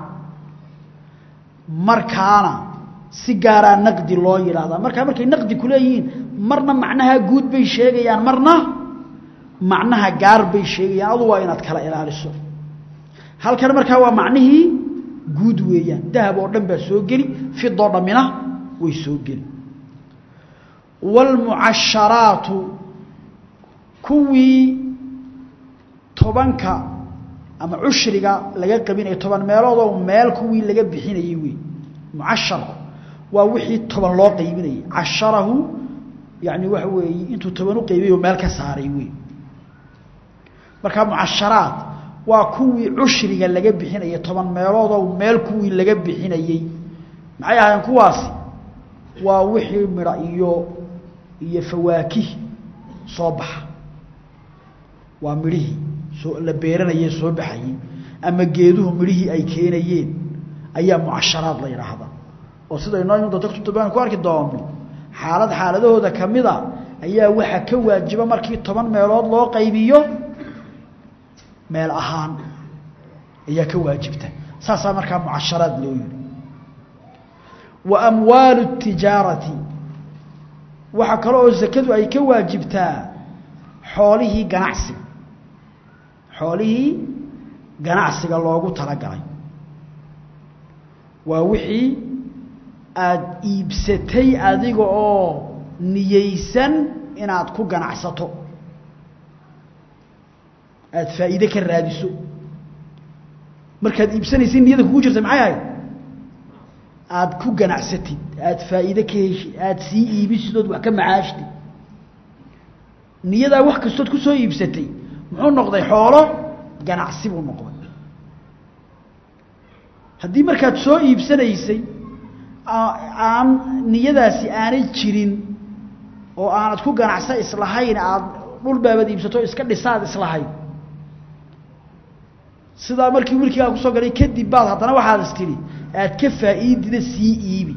A: markaana si gaaraa naqdi loo yidhaahdaa markaa markay naqdi ku leeyihiin marna macnaha guud bay sheegayaan marna macnaha gaar bay sheegayaan adu waa inaad kala ilaaliso halkan markaa waa macnihii guud weeyaan dahab oo dhan baa soo geli fidoo dhammina way soo geli waalmucasharaatu kuwii tobanka ama cushriga laga qabinaya toban meeloodoo meel kuwii laga bixinayey wey mucasharku waa wixii toban loo qaybinayay casharahu yani waxa weeye intuu toban u qaybiyay oo meel ka saaray wey markaa mucasharaad waa kuwii cushriga laga bixinayay toban meeloodoo meel kuwii laga bixinayey maxay ahaayeen kuwaasi waa wixii midha iyo iyo fawaakih soo baxa waa midhihii soo la beeranayee soo baxayey ama geeduhu midhihii ay keenayeen ayaa mucasharaad la yidhaahdaa oo sida inoo iman doonto kutubaan ku arki doono xaalad xaaladahooda ka mida ayaa waxaa ka waajiba markii toban meelood loo qaybiyo meel ahaan ayaa ka waajibta saasaa markaa mucasharaad loo yihi wa amwaalu tijaarati waxaa kale oo sakadu ay ka waajibtaa xoolihii ganacsiga xoolihii ganacsiga loogu talagalay waa wixii aada iibsatay adiga oo niyeysan inaad ku ganacsato aada faa'iide ka raadiso markaad iibsanaysa niyada kugu jirta maxay ahayd aada ku ganacsatid aada faa'iide ka heshid aada sii iibisid ood wax ka macaashtid niyadaa wax kastood ku soo iibsatay muxuu noqday xoolo ganacsi buu noqday haddii markaad soo iibsanaysay aan niyadaasi aanay jirin oo aanad ku ganacsa islahayn aada dhul baabad iibsato iska dhisaad islahayn sidaa markii milkigaa kusoo galay kadib baad haddana waxaad is tidhi aad ka faa'iidida sii iibi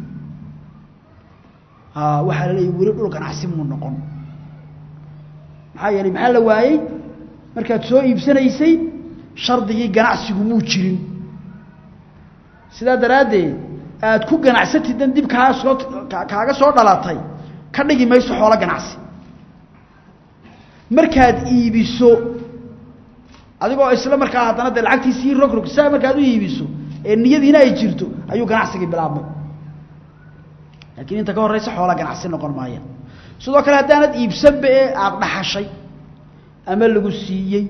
A: waxaa la leeyahy weli dhul ganacsi muu noqon maxaa yeelay maxaa la waayey markaad soo iibsanaysay shardigii ganacsigu muu jirin sidaa daraaddeed aad ku ganacsatidan dib kaa soo kaaga soo dhalatay ka dhigi mayso xoolo ganacsi markaad iibiso adigoo isla markaa haddana dee lacagtii sii rogrog saa markaad u iibiso ee niyadiina ay jirto ayuu ganacsigii bilaabmay laakiin inta ka horraysa xoola ganacsi noqon maayaan sidoo kale haddaanad iibsanba ee aada dhaxashay ama lagu siiyey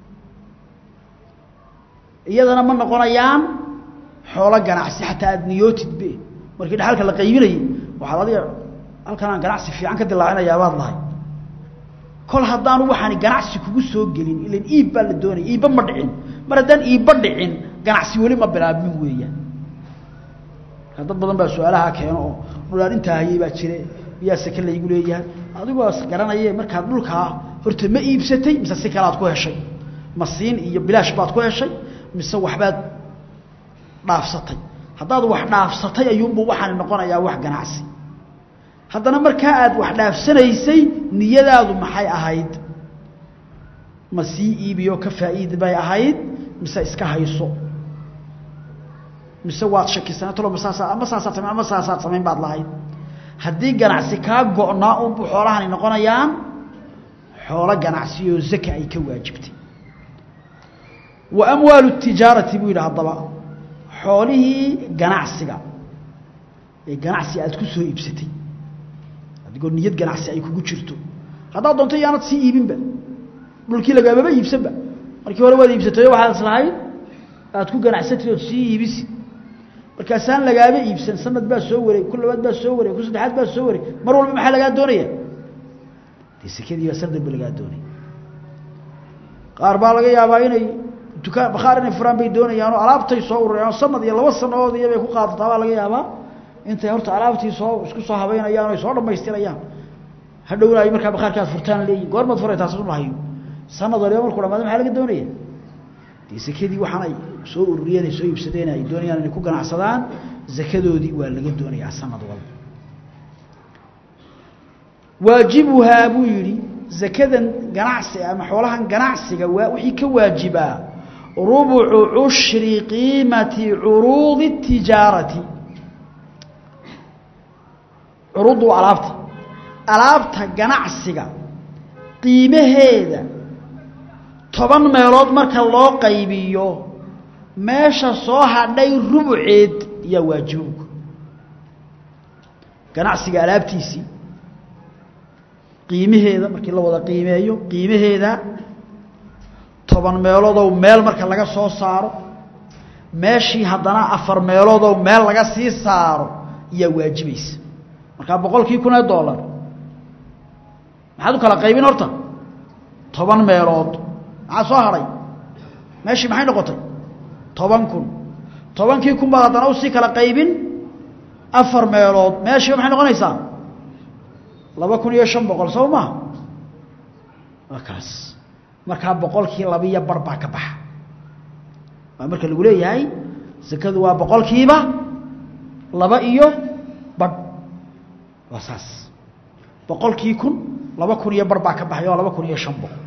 A: iyadana ma noqonayaan xoolo ganacsi xataa aada niyootidbe markii dhaxalka la qaybinayay waxaad adiga halkanaan ganacsi fiican ka dilaacinayaa baad lahay kol haddaanu waxaani ganacsi kugu soo gelin ilan iib baa la doonaya iibba ma dhicin mar haddaan iibba dhicin ganacsi weli ma bilaabmin weeyaan marka dad badan baa su-aalaha keeno oo dhulaan intaa hayay baa jire miyaa seke laygu leeyahay adigoo garanaye markaad dhulkaa horta ma iibsatay mise si kalead ku heshay masiin iyo bilaash baad ku heshay mise waxbaad dhaafsatay haddaad wax dhaafsatay ayuunbu waxaani noqonayaa wax ganacsi haddana markaa aad wax dhaafsanaysay niyadaadu maxay ahayd ma sii iibiyo ka faa'iidi bay ahayd mise iska hayso mise waad shakisanatalo masaasa ama saasaad samayn ama saasaad samayn baad lahayd haddii ganacsi kaa go'naa unbu xoolahani noqonayaan xoolo ganacsi oo zaka ay ka waajibtay wa amwaalu tijaarati buu yidhi haddaba xoolihii ganacsiga ee ganacsi aad ku soo iibsatay adigoo niyad ganacsi ay kugu jirto haddaad doonto iyaanad sii iibinba dhulkii lagaamaba iibsanba markii hore waad iibsatayo waxaad islahayd aad ku ganacsatid ood sii iibisi markaasaan lagaaba iibsan sanad baa soo wareeg ku labaad baa soo wareeg ku saddexaad baa soo wareeg mar walba maxaa lagaa doonaya dee sekadii baa sanad ba lagaa doonaya qaar baa laga yaabaa inay dukaan bakhaar inay furaan bay doonayaan oo alaabtay soo ururayaan sanad iyo laba sanadood iyo bay ku qaadataa baa laga yaabaa intay horta alaabtii soo isku soo habeynayaan o ay soo dhammaystirayaan hadhowna ay markaa bakhaarkaad furtaan leeyihin goormaad furay taas ma hayo sanad waliba markuu dhamaado maxaa laga doonaya dee sekadii waxaan ay soo ururiyeen ay soo iibsadeen ay doonayaan inay ku ganacsadaan zakadoodii waa laga doonayaa sanad walba waajibuhaa buu yidhi zakadan ganacsi ama xoolahan ganacsiga waa wixii ka waajibaa rubucu cushri qiimati curuudi tijaarati curuuddu waa alaabta alaabta ganacsiga qiimaheeda toban meelood marka loo qaybiyo meesha soo hadhay rubuceed yaa waajibuka ganacsiga alaabtiisii qiimaheeda markii la wada qiimeeyo qiimaheeda toban meeloodow meel marka laga soo saaro meeshii haddana afar meeloodow meel laga sii saaro yaa waajibaysa markaa boqolkii kun ee dollar maxaad u kala qaybin horta toban meelood maxaa soo hadhay meeshii maxay noqotay toban kun tobankii kun baad haddana usii kala qaybin afar meelood meeshiiba maxay noqonaysaa laba kun iyo shan boqol soo maha waa kaas markaa boqolkii labiiyo bar baa ka baxa waa marka lagu leeyahay sakadu waa boqolkiiba laba iyo badh waa saas boqolkii kun laba kun iyo bar baa ka baxay oo laba kun iyo shan boqol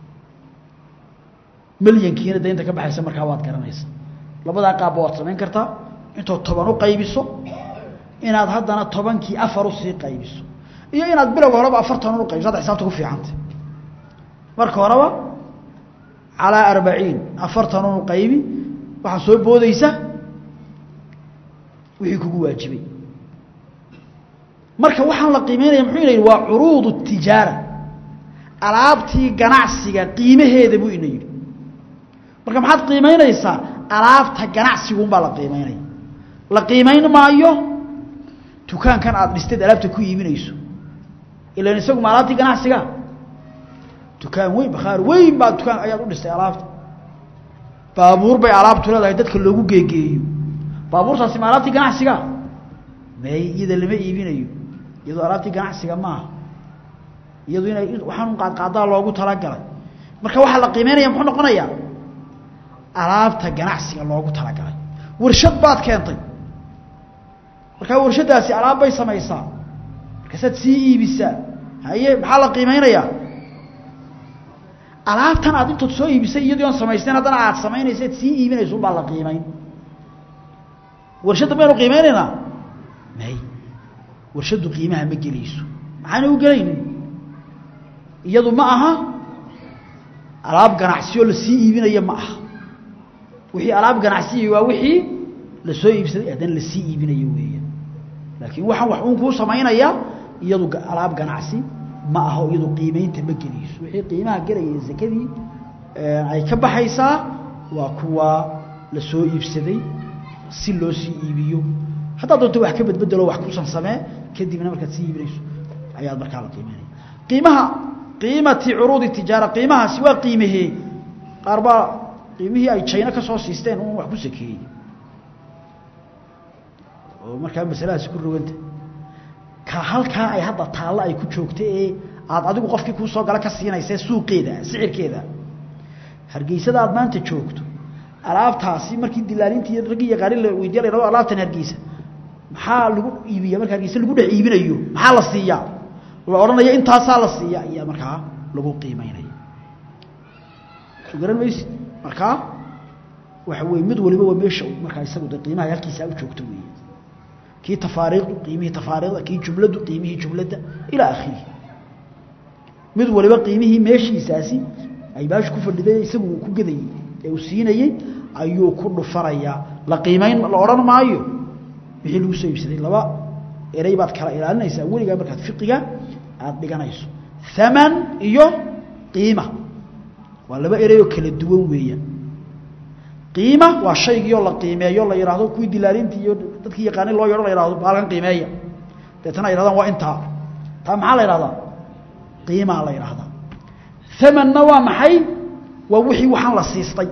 A: milyankiina de inta ka baxaysa markaa waad garanaysa labadaa qaabba waad samayn kartaa intood toban u qaybiso inaad haddana tobankii afar usii qaybiso iyo inaad bilowga horeba afartan u qaybiso hadda xisaabta ku fiicanta marka horeba calaa arbaciin afartan unu qaybi waxaa soo boodaysa wixii kugu waajibay marka waxaan la qiimeynaya muxuu ina yidhi waa curuud tijaara alaabtii ganacsiga qiimaheeda buu ina yidhi marka maxaad qiimaynaysaa alaabta ganacsigunbaa la qiimaynaya la qiimayn maayo dukaankan aada dhisteed alaabta ku iibinayso ilan isagu ma alaabtii ganacsiga dukaan weyn bakhaar weyn baa dukaan ayaad u dhistay alaabta baabuur bay alaabtu leedahay dadka loogu geegeeyo baabuurtaasi ma alaabtii ganacsiga may iyada lama iibinayo iyadoo alaabtii ganacsiga maaha iyadu inay waxaan qaadqaadaa loogu talagalay marka waxaa la qiimeynaya muxuu noqonayaa alaabta ganacsiga loogu talagalay warshad baad keentay markaa warshadaasi alaab bay samaysaa markaasaad sii iibisaa haye maxaa la qiimeynayaa alaabtan aad intood soo iibisay iyadoo aan samaysteyn haddana aad samaynaysaad sii iibinayso unbaa la qiimeyn warshadda maynu qiimeynaynaa may warshaddu qiimaha ma gelayso maxaana u gelaynin iyadu ma aha alaab ganacsiyo la sii iibinayo ma aha wixii alaab ganacsiya waa wixii la soo iibsaday haddana la sii iibinayo weeyaan laakiin waxaan wax uun kuu samaynaya iyadu alaab ganacsi ma aho iyadu qiimaynta ma gelayso wixii qiimaha gelaya zakadii ay ka baxaysaa waa kuwa la soo iibsaday si loo sii iibiyo haddaad doonto wax ka bedbedelo wax kusan samee kadibna markaad sii iibinayso ayaad markaa la qiimeynaya qiimaha qiimati curuudi tijaara qiimahaasi waa qiimahee qaar baa qiimihii ay jayno ka soo siisteen un wax ku sakeeyey oo markaa masaladaasi ku roganta ka halkaa ay hadda taallo ay ku joogta ee aada adigu qofkii kuu soo gala ka siinaysa suuqeeda sicirkeeda hargeysada aad maanta joogto alaabtaasi markii dilaalintii raggii yaqaanin la weydiya la yhahdo alaabtan hargeysa maxaa lagu iibiya marka hargeysa lagu dhex iibinayo maxaa la siiyaa la odhanaya intaasaa la siiya ayaa markaa lagu qiimeynaya soo garan maysid markaa waxa weye mid waliba waa meesha markaa isagu de qiimaha halkiisaa u joogto weeye kii tafaariiqdu qiimihii tafaariiqda kii jumladdu qiimihii jumladda ilaa akhirihi mid waliba qiimihii meeshiisaasi ay baashu ku fadhiday isagu uu ku gadayey ee uu siinayey ayuu ku dhufanayaa la qiimayn la odhan maayo wixii lagu soo iibsaday laba erey baad kala ilaalinaysaa weligaa markaad fiqiga aada dhiganayso haman iyo qiima waa laba ereyoo kala duwan weeyaan qiima waa shaygiioo la qiimeeyo la yidhaahdo kuwii dilaalintii iyo dadkii yaqaanay loo yeho la yhahdo baalkan qiimeeya deetana ay yhahdaan waa intaa taa maxaa la yhahdaa qiimaa la yidhaahdaa amanna waa maxay waa wixii waxaan la siistay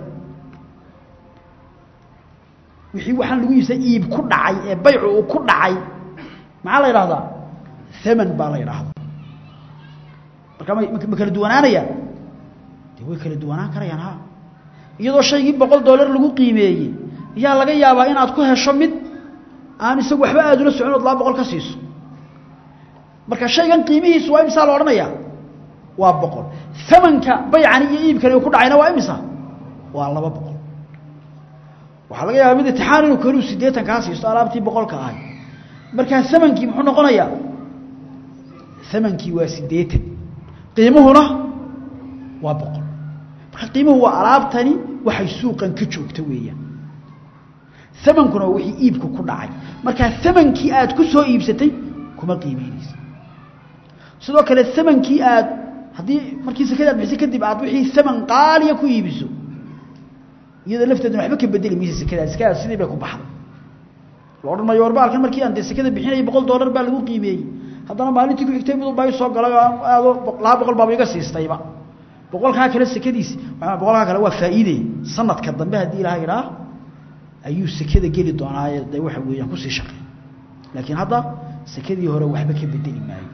A: wixii waxaan lagu iibsay iib ku dhacay ee baycu uu ku dhacay maxaa la yidhahdaa aman baa la yidhaahdaa marka ma kala duwanaanayaan de way kala duwanaan karayaan ha iyadoo shaygii boqol dollar lagu qiimeeyey yaa laga yaabaa inaad ku hesho mid aan isagu waxba aada ula socon ood laba boqol ka siiso marka shaygan qiimihiisu waa imisaa la odhanayaa waa boqol amanka baycani iyo iibkani ku dhacayna waa imisa waa laba boqol waxaa laga yaabaa mid itixaan inuu keliu siddeetan kaa siisto alaabtii boqolka ahay markaa amankii muxuu noqonayaa amankii waa siddeetan qiimuhuna waa boqol marka qiimuhu waa alaabtani waxay suuqan ka joogta weeyaan amankuna waa wixii iibku ku dhacay markaa amankii aad ku soo iibsatay kuma qiimeynaysa sidoo kale amankii aad haddii markii sakada aad bixisay kadib aad wixii aman qaaliya ku iibiso iyadoo lafteeduna waxba ka bedeli maysa sekadaas sekadaas sidii bay ku baxday la odhan maayo warba alkan markii aan dee sekada bixinayay boqol dollar baa lagu qiimeeyey haddana maalintii ku xigtay miduu baa soo galay oo aado laba boqol baaba iga siistayba boqolkaa kale sekadiisi boqolkaa kale waa faa'iide sanadka dambe haddii ilaha idhaah ayuu sekada geli doonaaye de waxa weeyaan kusii shaqey laakiin hadda sekadii hore waxba ka bedeli maayo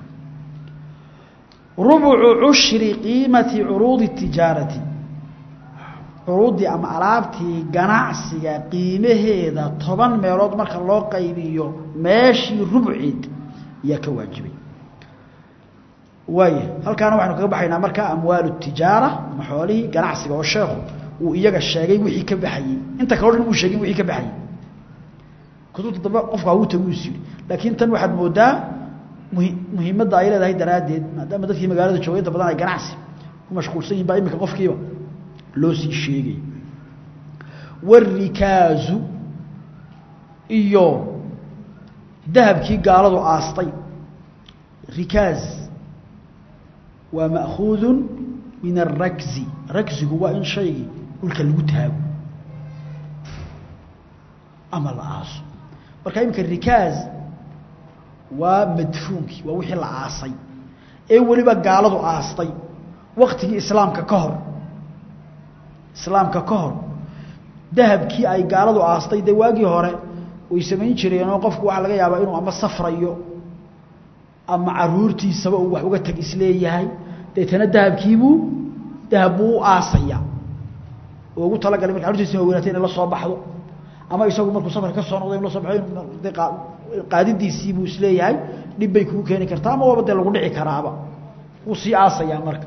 A: rubucu cushri qiimati curuudi tijaarati curuuddii ama alaabtii ganacsiga qiimaheeda toban meelood marka loo qaybiyo meeshii rubceed ayaa ka waajibay waaya halkaana waxaynu kaga baxaynaa marka amwaalu tijaara ama xoolihii ganacsiga oo sheekhu uu iyaga sheegay wixii ka baxayey inta kaleo dhan uu sheegin wixii ka baxayey kutubta dambe qofku hawuu tagu is yidhi laakiin tan waxaad moodaa muhi muhiimadda ay leedahay daraaddeed maadaama dadkii magaalada joogay inta badan ay ganacsi ku mashquulsan yihin baa iminka qofkiiba loo sii sheegay warikaazu iyo dahabkii gaaladu aastay rikaaz waa ma'khuudun min alrakzi ragzigu waa in shaygii dhulka lagu taago ama la aaso marka iminka rikaaz waa madfuunkii waa wixii la aasay ee weliba gaaladu aastay waktigii islaamka ka hor islaamka ka hor dahabkii ay gaaladu aastay dee waagii hore way samayn jireenoo qofku waxaa laga yaabaa inuu ama safrayo ama caruurtiisaba uu wax uga tag isleeyahay deetana dahabkiibuu dahab buu u aasaya oo ugu talagalay marka arurtiisina weynaatay inay la soo baxdo ama isagu markuu safar ka soo noqday in la soo baxo qaadidiisii buu isleeyahay dhib bay kugu keeni kartaa ama waaba dee lagu dhici karaaba wuu sii aasayaa marka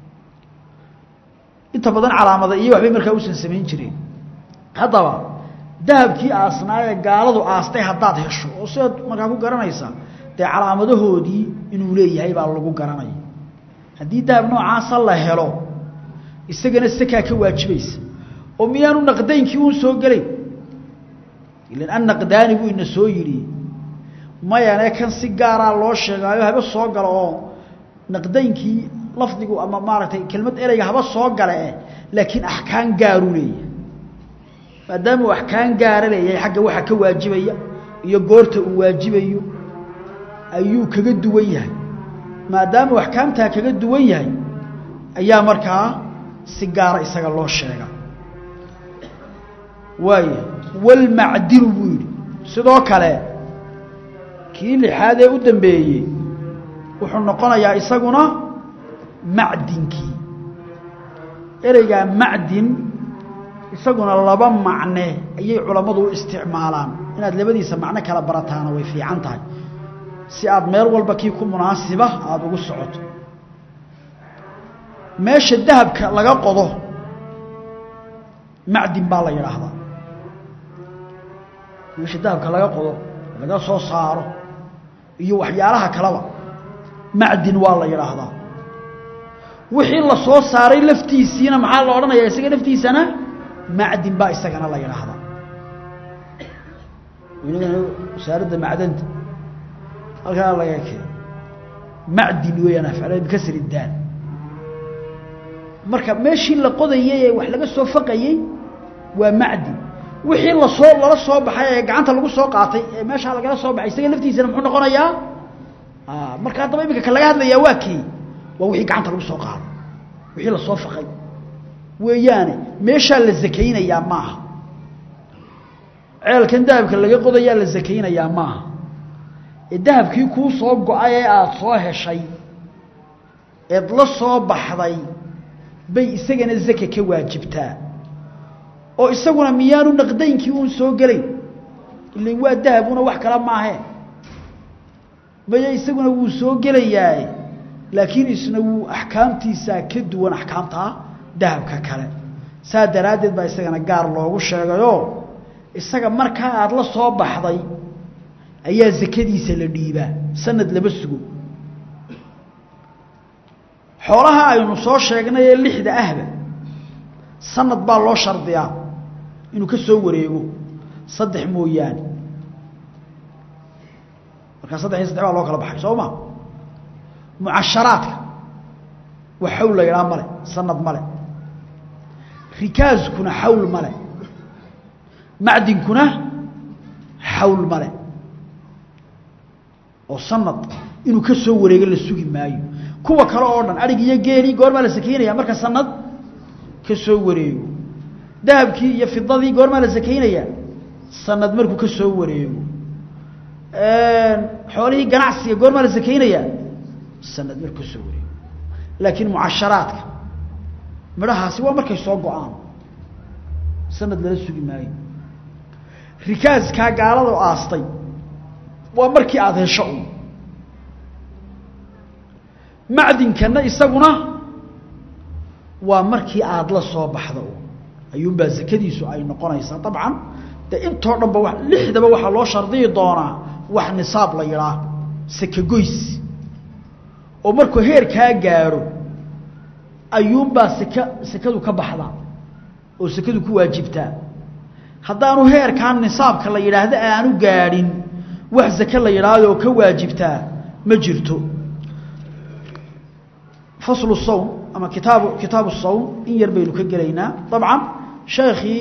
A: inta badan calaamada iyo waxbay markaa usan samayn jireen haddaba dahabkii aasnaayee gaaladu aastay haddaad hesho oo sidaad markaa ku garanaysaa dee calaamadahoodii inuu leeyahay baa lagu garanaya haddii dahab noocaasa la helo isagana sakaa ka waajibaysa oo miyaanu naqdaynkii uun soo gelayn ilan an naqdaani buu ina soo yidhi mayane kan si gaaraa loo sheegaayo haba soo galo oo naqdaynkii lafdigu ama maaragtay kelmad ereyga haba soo gale eh laakiin axkaan gaaru leeyahay maadaama uu axkaan gaara leeyahay xagga waxa ka waajibaya iyo goorta uu waajibayo ayuu kaga duwan yahay maadaama uu axkaamtaa kaga duwan yahay ayaa markaa si gaara isaga loo sheega waaya walmacdinu buu yidhi sidoo kale kii lixaad ee u dambeeyey wuxuu noqonayaa isaguna macdinkii ereygaa macdin isaguna laba macne ayay culammadu u isticmaalaan inaad labadiisa macno kala barataana way fiican tahay si aad meel walba kii ku munaasiba aada ugu socoto meesha dahabka laga qodo macdin baa la yidhaahdaa meesha dahabka laga qodo laga soo saaro iyo waxyaalaha kaleba macdin waa la yidhaahdaa wixii la soo saaray laftiisiina maxaa la odhanayaa isaga laftiisana macdin baa isagana la yidhaahdaa wasaaradda macdanta halkaa laga keenay macdin weeyaan afcala bikasri daal marka meeshii la qodayey ee wax laga soo faqayey waa macdin wixii lasoo lala soo baxay ee gacanta lagu soo qaatay ee meeshaa lagala soo baxay isaga laftiisana muxuu noqonayaa marka haddaba iminka ka laga hadlayaa waa kii waa wixii gacanta lagu soo qaaday wixii lasoo faqay weeyaane meeshaa la zakaynayaa maaha ceelkan dahabka laga qodayaa la zakaynayaa maaha ee dahabkii kuu soo go-ay ee aada soo heshay eed la soo baxday bay isagana zaka ka waajibtaa oo isaguna miyaanu naqdaynkii uun soo gelayn ilan waa dahabuna wax kala maahee maya isaguna wuu soo gelayaaye laakiin isna wuu axkaamtiisaa ka duwan axkaamtaa dahabka kale saa daraaddeed baa isagana gaar loogu sheegayoo isaga markaa aada la soo baxday ayaa zakadiisa la dhiibaa sanad lama sugo xoolaha aynu soo sheegnay ee lixda ahba sanad baa loo shardiyaa inuu ka soo wareego saddex mooyaane markaa saddex iyo saddex baa loo kala baxay soo ma mucasharaadka wax xawl la yidhaha male sanad male rikaaskuna xawl male macdinkuna xawl male oo sanad inuu ka soo wareego la sugi maayo kuwa kale oo dhan adhig iyo geelii goormaa la sakaynaya marka sanad ka soo wareego dahabkii iyo fidadii goormaa la sakaynayaa sanad markuu ka soo wareego xoolihii ganacsiga goormaa la sakaynayaa sanad markuu ka soo wareego laakiin mucasharaadka midhahaasi waa markay soo go-aan sanad lala sugi maayo rikaaskaa gaalada aastay waa markii aada hesho un macdinkana isaguna waa markii aada la soo baxda un ayuunbaa zakadiisu ay noqonaysaa dabcan dee intoo dhanba wa lixdaba waxaa loo shardiyi doonaa wax nisaab la yidhaah sakagoys oo markuu heerkaa gaadho ayuunbaa saka sakadu ka baxda oo sakadu ku waajibtaa haddaanu heerkaa nisaabka la yidhaahdo aanu gaadhin wax zake la yidhaahdo oo ka waajibtaa ma jirto faslu sawm ama kitaabu kitaabu sawm in yar baynu ka gelaynaa dabcan sheekhii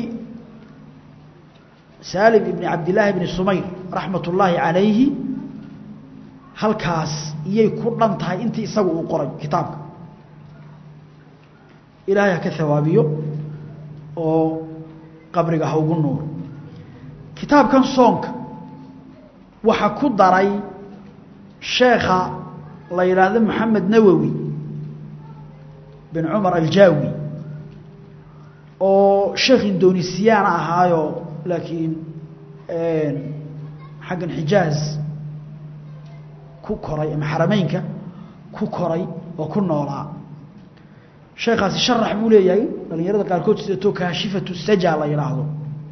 A: saalim ibni cabdillaahi ibni sumayr raxmat ullaahi calayhi halkaas iyay ku dhan tahay intii isagu uu qoray kitaabka ilaahay ha ka hawaabiyo oo qabriga ha ugu nuuro kitaabkan soonka waxaa ku daray sheekha la yidhaahdo maxamed nawowi bin cumar aljaawi oo sheekh indonesiyaana ahaayo laakiin xaggan xijaaz ku koray ama xarameynka ku koray oo ku noolaa sheekaasi sharax buu leeyahay dhalinyarada qaarkood sidato kaashifatu saja la yidhaahdo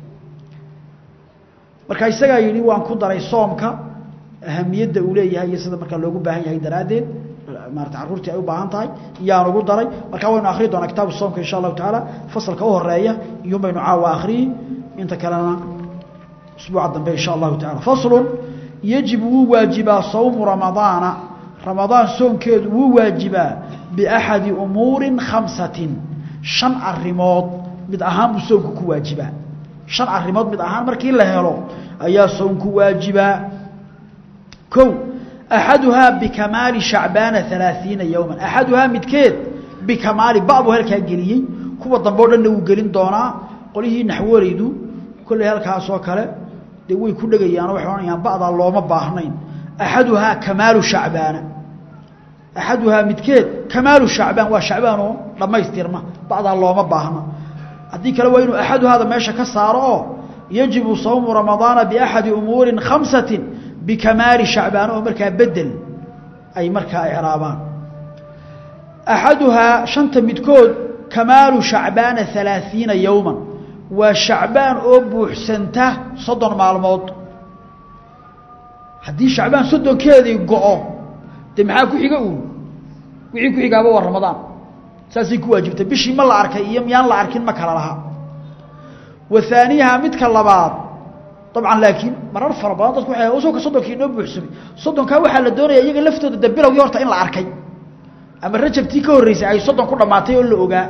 A: marka isagaa yidhi waan ku daray soomka ahamiyadda uu leeyahay iyo sida markaa loogu baahan yahay daraaddeed maarata carruurtii ay u baahan tahay iyaan ugu daray markaa waynu akhriyi doonaa kitaabu soomka insha allahu tacaala fasalka u horeeya iyuun baynu caawa akhriyi inta kalena usbuuca dambe insha allahu tacala faslun yajibu wuu waajibaa sawmu ramadaana ramadaan soonkeedu wuu waajibaa biaxadi umuurin khamsatin shan arrimood mid ahaan buu soonku ku waajibaa shan arrimood mid ahaan markii la helo ayaa soonku waajibaa kow axaduhaa bikamaali shacbaana alaaiina yowman axaduhaa midkeed bikamaali ba buu halkaa geliyey kuwa dambe o dhanna wuu gelin doonaa qolihii naxwaraydu kolley halkaasoo kale dee way ku dhegayaan waxay odhanayaan ba'daa looma baahnayn axaduhaa kamaalu shacbaana axaduhaa midkeed kamaalu shacbaan waa shacbaan oo dhammaystirma ba'daa looma baahna haddii kale waa inuu axaduhaada meesha ka saaro oo yajibu sawmu ramadaana biaxadi umuurin khamsatin bikamaali shacbaan oo markaa bedel ay markaa icraabaan axaduhaa shanta midkood kamaalu shacbaana alaaiina yowman waa shacbaan oo buuxsanta soddon maalmood haddii shacbaan soddonkeedii go-o dee maxaa ku xiga uun wixii ku xigaaba waa ramadaan saasay ku waajibtay bishii ma la arkay iyo miyaan la arkin ma kala laha wa haaniyaha midka labaad dabcan laakiin marar fara badan dadku waxay usuka soddonkii inoo buuxsamay soddonkaa waxaa la doonaya iyaga laftooda de bilowgii horta in la arkay ama rajabtii ka horreysay ay soddon ku dhammaatay oo la ogaa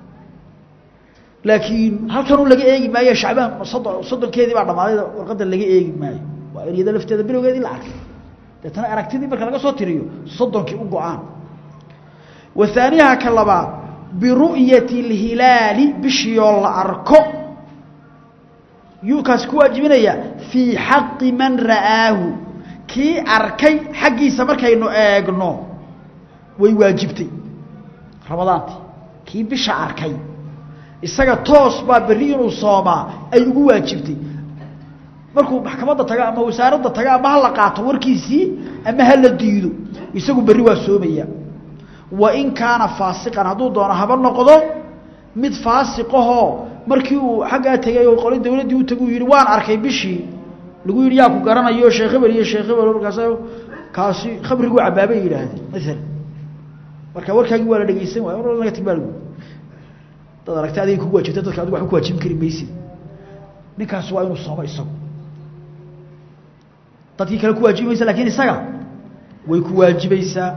A: laakiin halkanuu laga eegi maayo shacbaan soddon soddonkeedii baa dhammaaday warqadda laga eegi maayo waa in iyada lafteeda bilowgeedii la arkay deetana aragtidii marka laga soo tiriyo soddonkii u go-aan wa haaniyaha ka labaad biru'yati اlhilaali bishiioo la arko yuu kaas ku waajibinaya fii xaqi man ra'aahu kii arkay xaggiisa markaynu eegno way waajibtay ramadaantii kii bisha arkay isaga toos baa berri inuu soomaa ay ugu waajibtay markuu maxkamadda tago ama wasaaradda tago ama ha la qaato warkiisii ama ha la diido isagu berri waa soomaya wa in kaana faasiqan hadduu doono haba noqdo mid faasiqahoo markii uu xaggaa tegay oo qoli dawladdii u tagu yidhi waan arkay bishii lagu yidhi yaa ku garanayo sheekh hebel iyo sheekh hebel markaas kaasi khamriguu cabaabay yidhaahdeen maalan marka warkaagii waa la dhegeysan waay war naga tag baa lagu dad aragtay adiga kugu waajibta dadka adigu waxba ku waajibin kari maysid ninkaas waa inuu soomo isagu dadkii kale ku waajibi maysa lakin isaga way ku waajibaysaa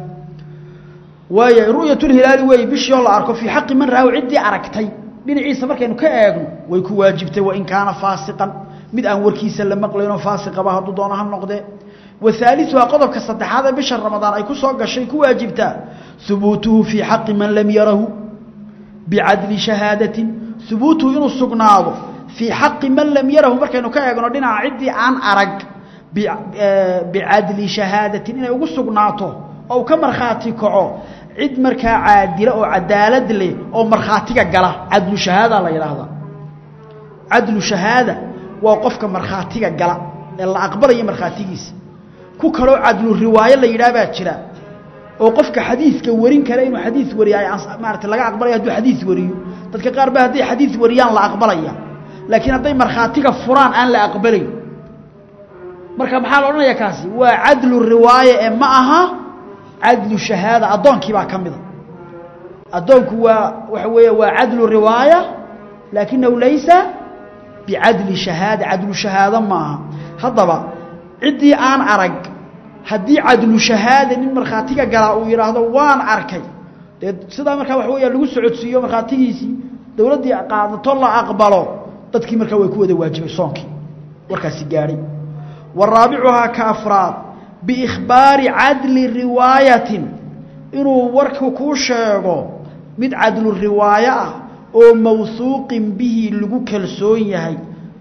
A: waaya ru'yatulhilaali wey bishii oo la arko fii xaqi man raahu ciddii aragtay dhinaciisa markaynu ka eegno way ku waajibtay wain kaana faasiqan mid aan warkiisa la maqlaynoo faasiqaba hadduu doono ha noqdee wahaaliuhaa qodobka saddexaad ee bisha ramadaan ay ku soo gashay ku waajibtaa hubuutuhu fii xaqi man lam yarahu bicadli shahaadatin hubuutuhu inuu sugnaado fii xaqi man lam yarahu markaynu ka eegno dhinaca ciddii aan arag bicadli shahaadatin inay ugu sugnaato oo ka markhaati kaco cid markaa caadila oo cadaalad leh oo markhaatiga gala cadlu shahaada la yidhaahdaa cadlu shahaada waa qofka markhaatiga gala ee la aqbalayo markhaatigiisa ku kaloo cadlu riwaayo la yidhaah baa jira oo qofka xadiidka warin kara inuu xadiid wariya ay maarata laga aqbalaya hadduu xadiid wariyo dadka qaar ba hadday xadiid wariyaan la aqbalaya laakiin hadday markhaatiga furaan aan la aqbalayn marka maxaa la odhanaya kaasi waa cadlu riwaaye ee ma aha cadlu shahaada addoonkii baa ka mida addoonku waa waxa weeye waa cadlu riwaaya laakinahu laysa bicadli shahaada cadlu shahaado maaha haddaba ciddii aan arag haddii cadlu shahaada nin markhaatiga galaa uu yidhaahdo waan arkay dee sidaa markaa waxa weya lagu socodsiiyo markhaatigiisii dowladdii qaadato la aqbalo dadkii markaa way ku wada waajibay soonkii warkaasi gaadhay wa raabicuhaa ka afraad biikhbaari cadli riwaayatin inuu warku kuu sheego mid cadlu riwaayo ah oo mawhuuqin bihi lagu kalsoon yahay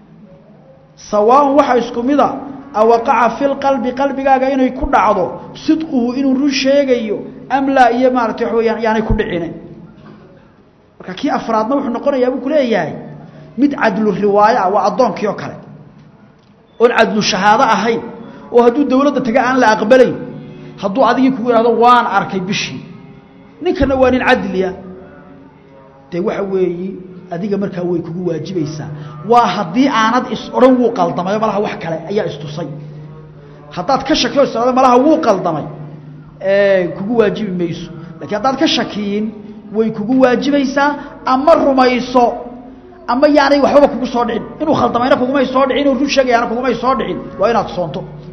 A: sawaaun waxa isku mida awaqaca fi lqalbi qalbigaaga inay ku dhacdo sidquhu inuu run sheegayo am laa iyo maarata waxa weyaan yaanay ku dhicine marka kii afraadna wuxuu noqonayaa buu ku leeyahay mid cadlu riwaayo ah waa addoonkii oo kale oon cadlu shahaado ahayn oo hadduu dawladda taga aan la aqbalayn hadduu adigii kugu ihahdo waan arkay bishii ninkana waa nin cadliya dee waxa weeyi adiga markaa way kugu waajibaysaa waa haddii aanad is odhan wuu qaldamayo malaha wax kale ayaa istusay haddaad ka shakiyo is odhan malaha wuu qaldamay kugu waajibi mayso lakiin haddaad ka shakiyin way kugu waajibaysaa ama rumayso ama yaanay waxbaba kugu soo dhicin inuu khaldamayna kugumay soo dhicin inuu run sheegayaana kugumay soo dhicin waa inaad soonto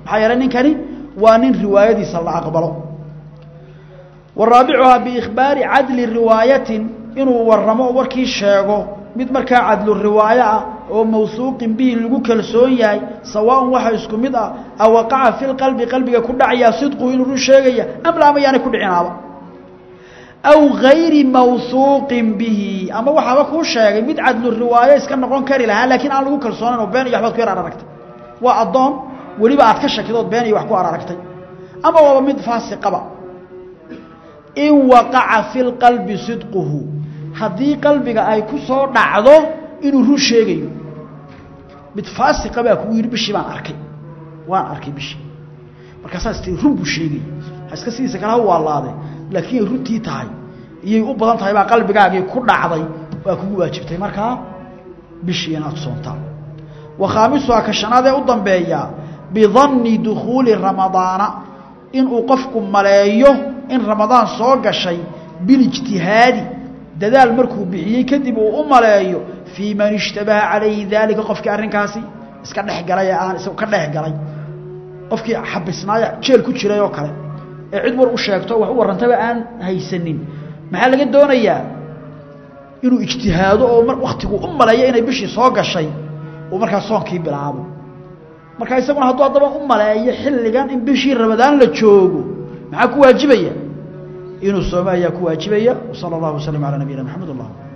A: maxaa yeelay ninkani waa nin riwaayadiisa la aqbalo waraabicuhaa biikhbaari cadli riwaayatin inuu waramo oo warkii sheego mid markaa cadlu riwaayo ah oo mawsuuqin bihi lagu kalsoon yahay sawaaun waxa isku mid ah a waqaca fi lqalbi qalbiga ku dhacayaa sidquhu inuu run sheegaya am laa mayaanay ku dhicinaaba aw gayri mawsuuqin bihi ama waxaaba kuu sheegay mid cadlu riwaayo iska noqon kari lahaa laakiin aan lagu kalsoonayn oo been iyo waxbaad ku yar araragtay waa addoon weliba aad ka shakidood been iyo wax ku araragtay ama waaba mid faasiqaba in waqaca fi lqalbi sidquhu haddii qalbiga ay ku soo dhacdo inuu run sheegayo mid faasiqa baa kugu yidhi bishii baan arkay waan arkay bishii markaasaas tii run buu sheegaya ha iska sidiisa kale ha waalaade laakiin ay runtii tahay iyay u badan tahay baa qalbigaagii ku dhacday waa kugu waajibtay markaa bishii inaad soontaa wa khaamisuhaa ka shanaad ee u dambeeyaa bidanni dukhuuli ramadaana inuu qofku maleeyo in ramadaan soo gashay bilijtihaadi dadaal markuu bixiyey kadib uu u maleeyo fii man ishtabaha calayhi daalika qofkii arrinkaasi iska dhexgalay ee aan isagu ka dhexgalay qofkii xabisnaaya jeel ku jiray oo kale ee cid war u sheegto wax u warrantaba aan haysanin maxaa laga doonayaa inuu ijtihaado oo wakhtigu u maleeyo inay bishii soo gashay uu markaa soonkii bilaabo markaa isaguna hadduu haddaba u maleeyo xilligan in bishii ramadaan la joogo maxaa ku waajibaya inuu soome ayaa ku waajibaya wsala allahu waslm calaa nabiyina maxamed allah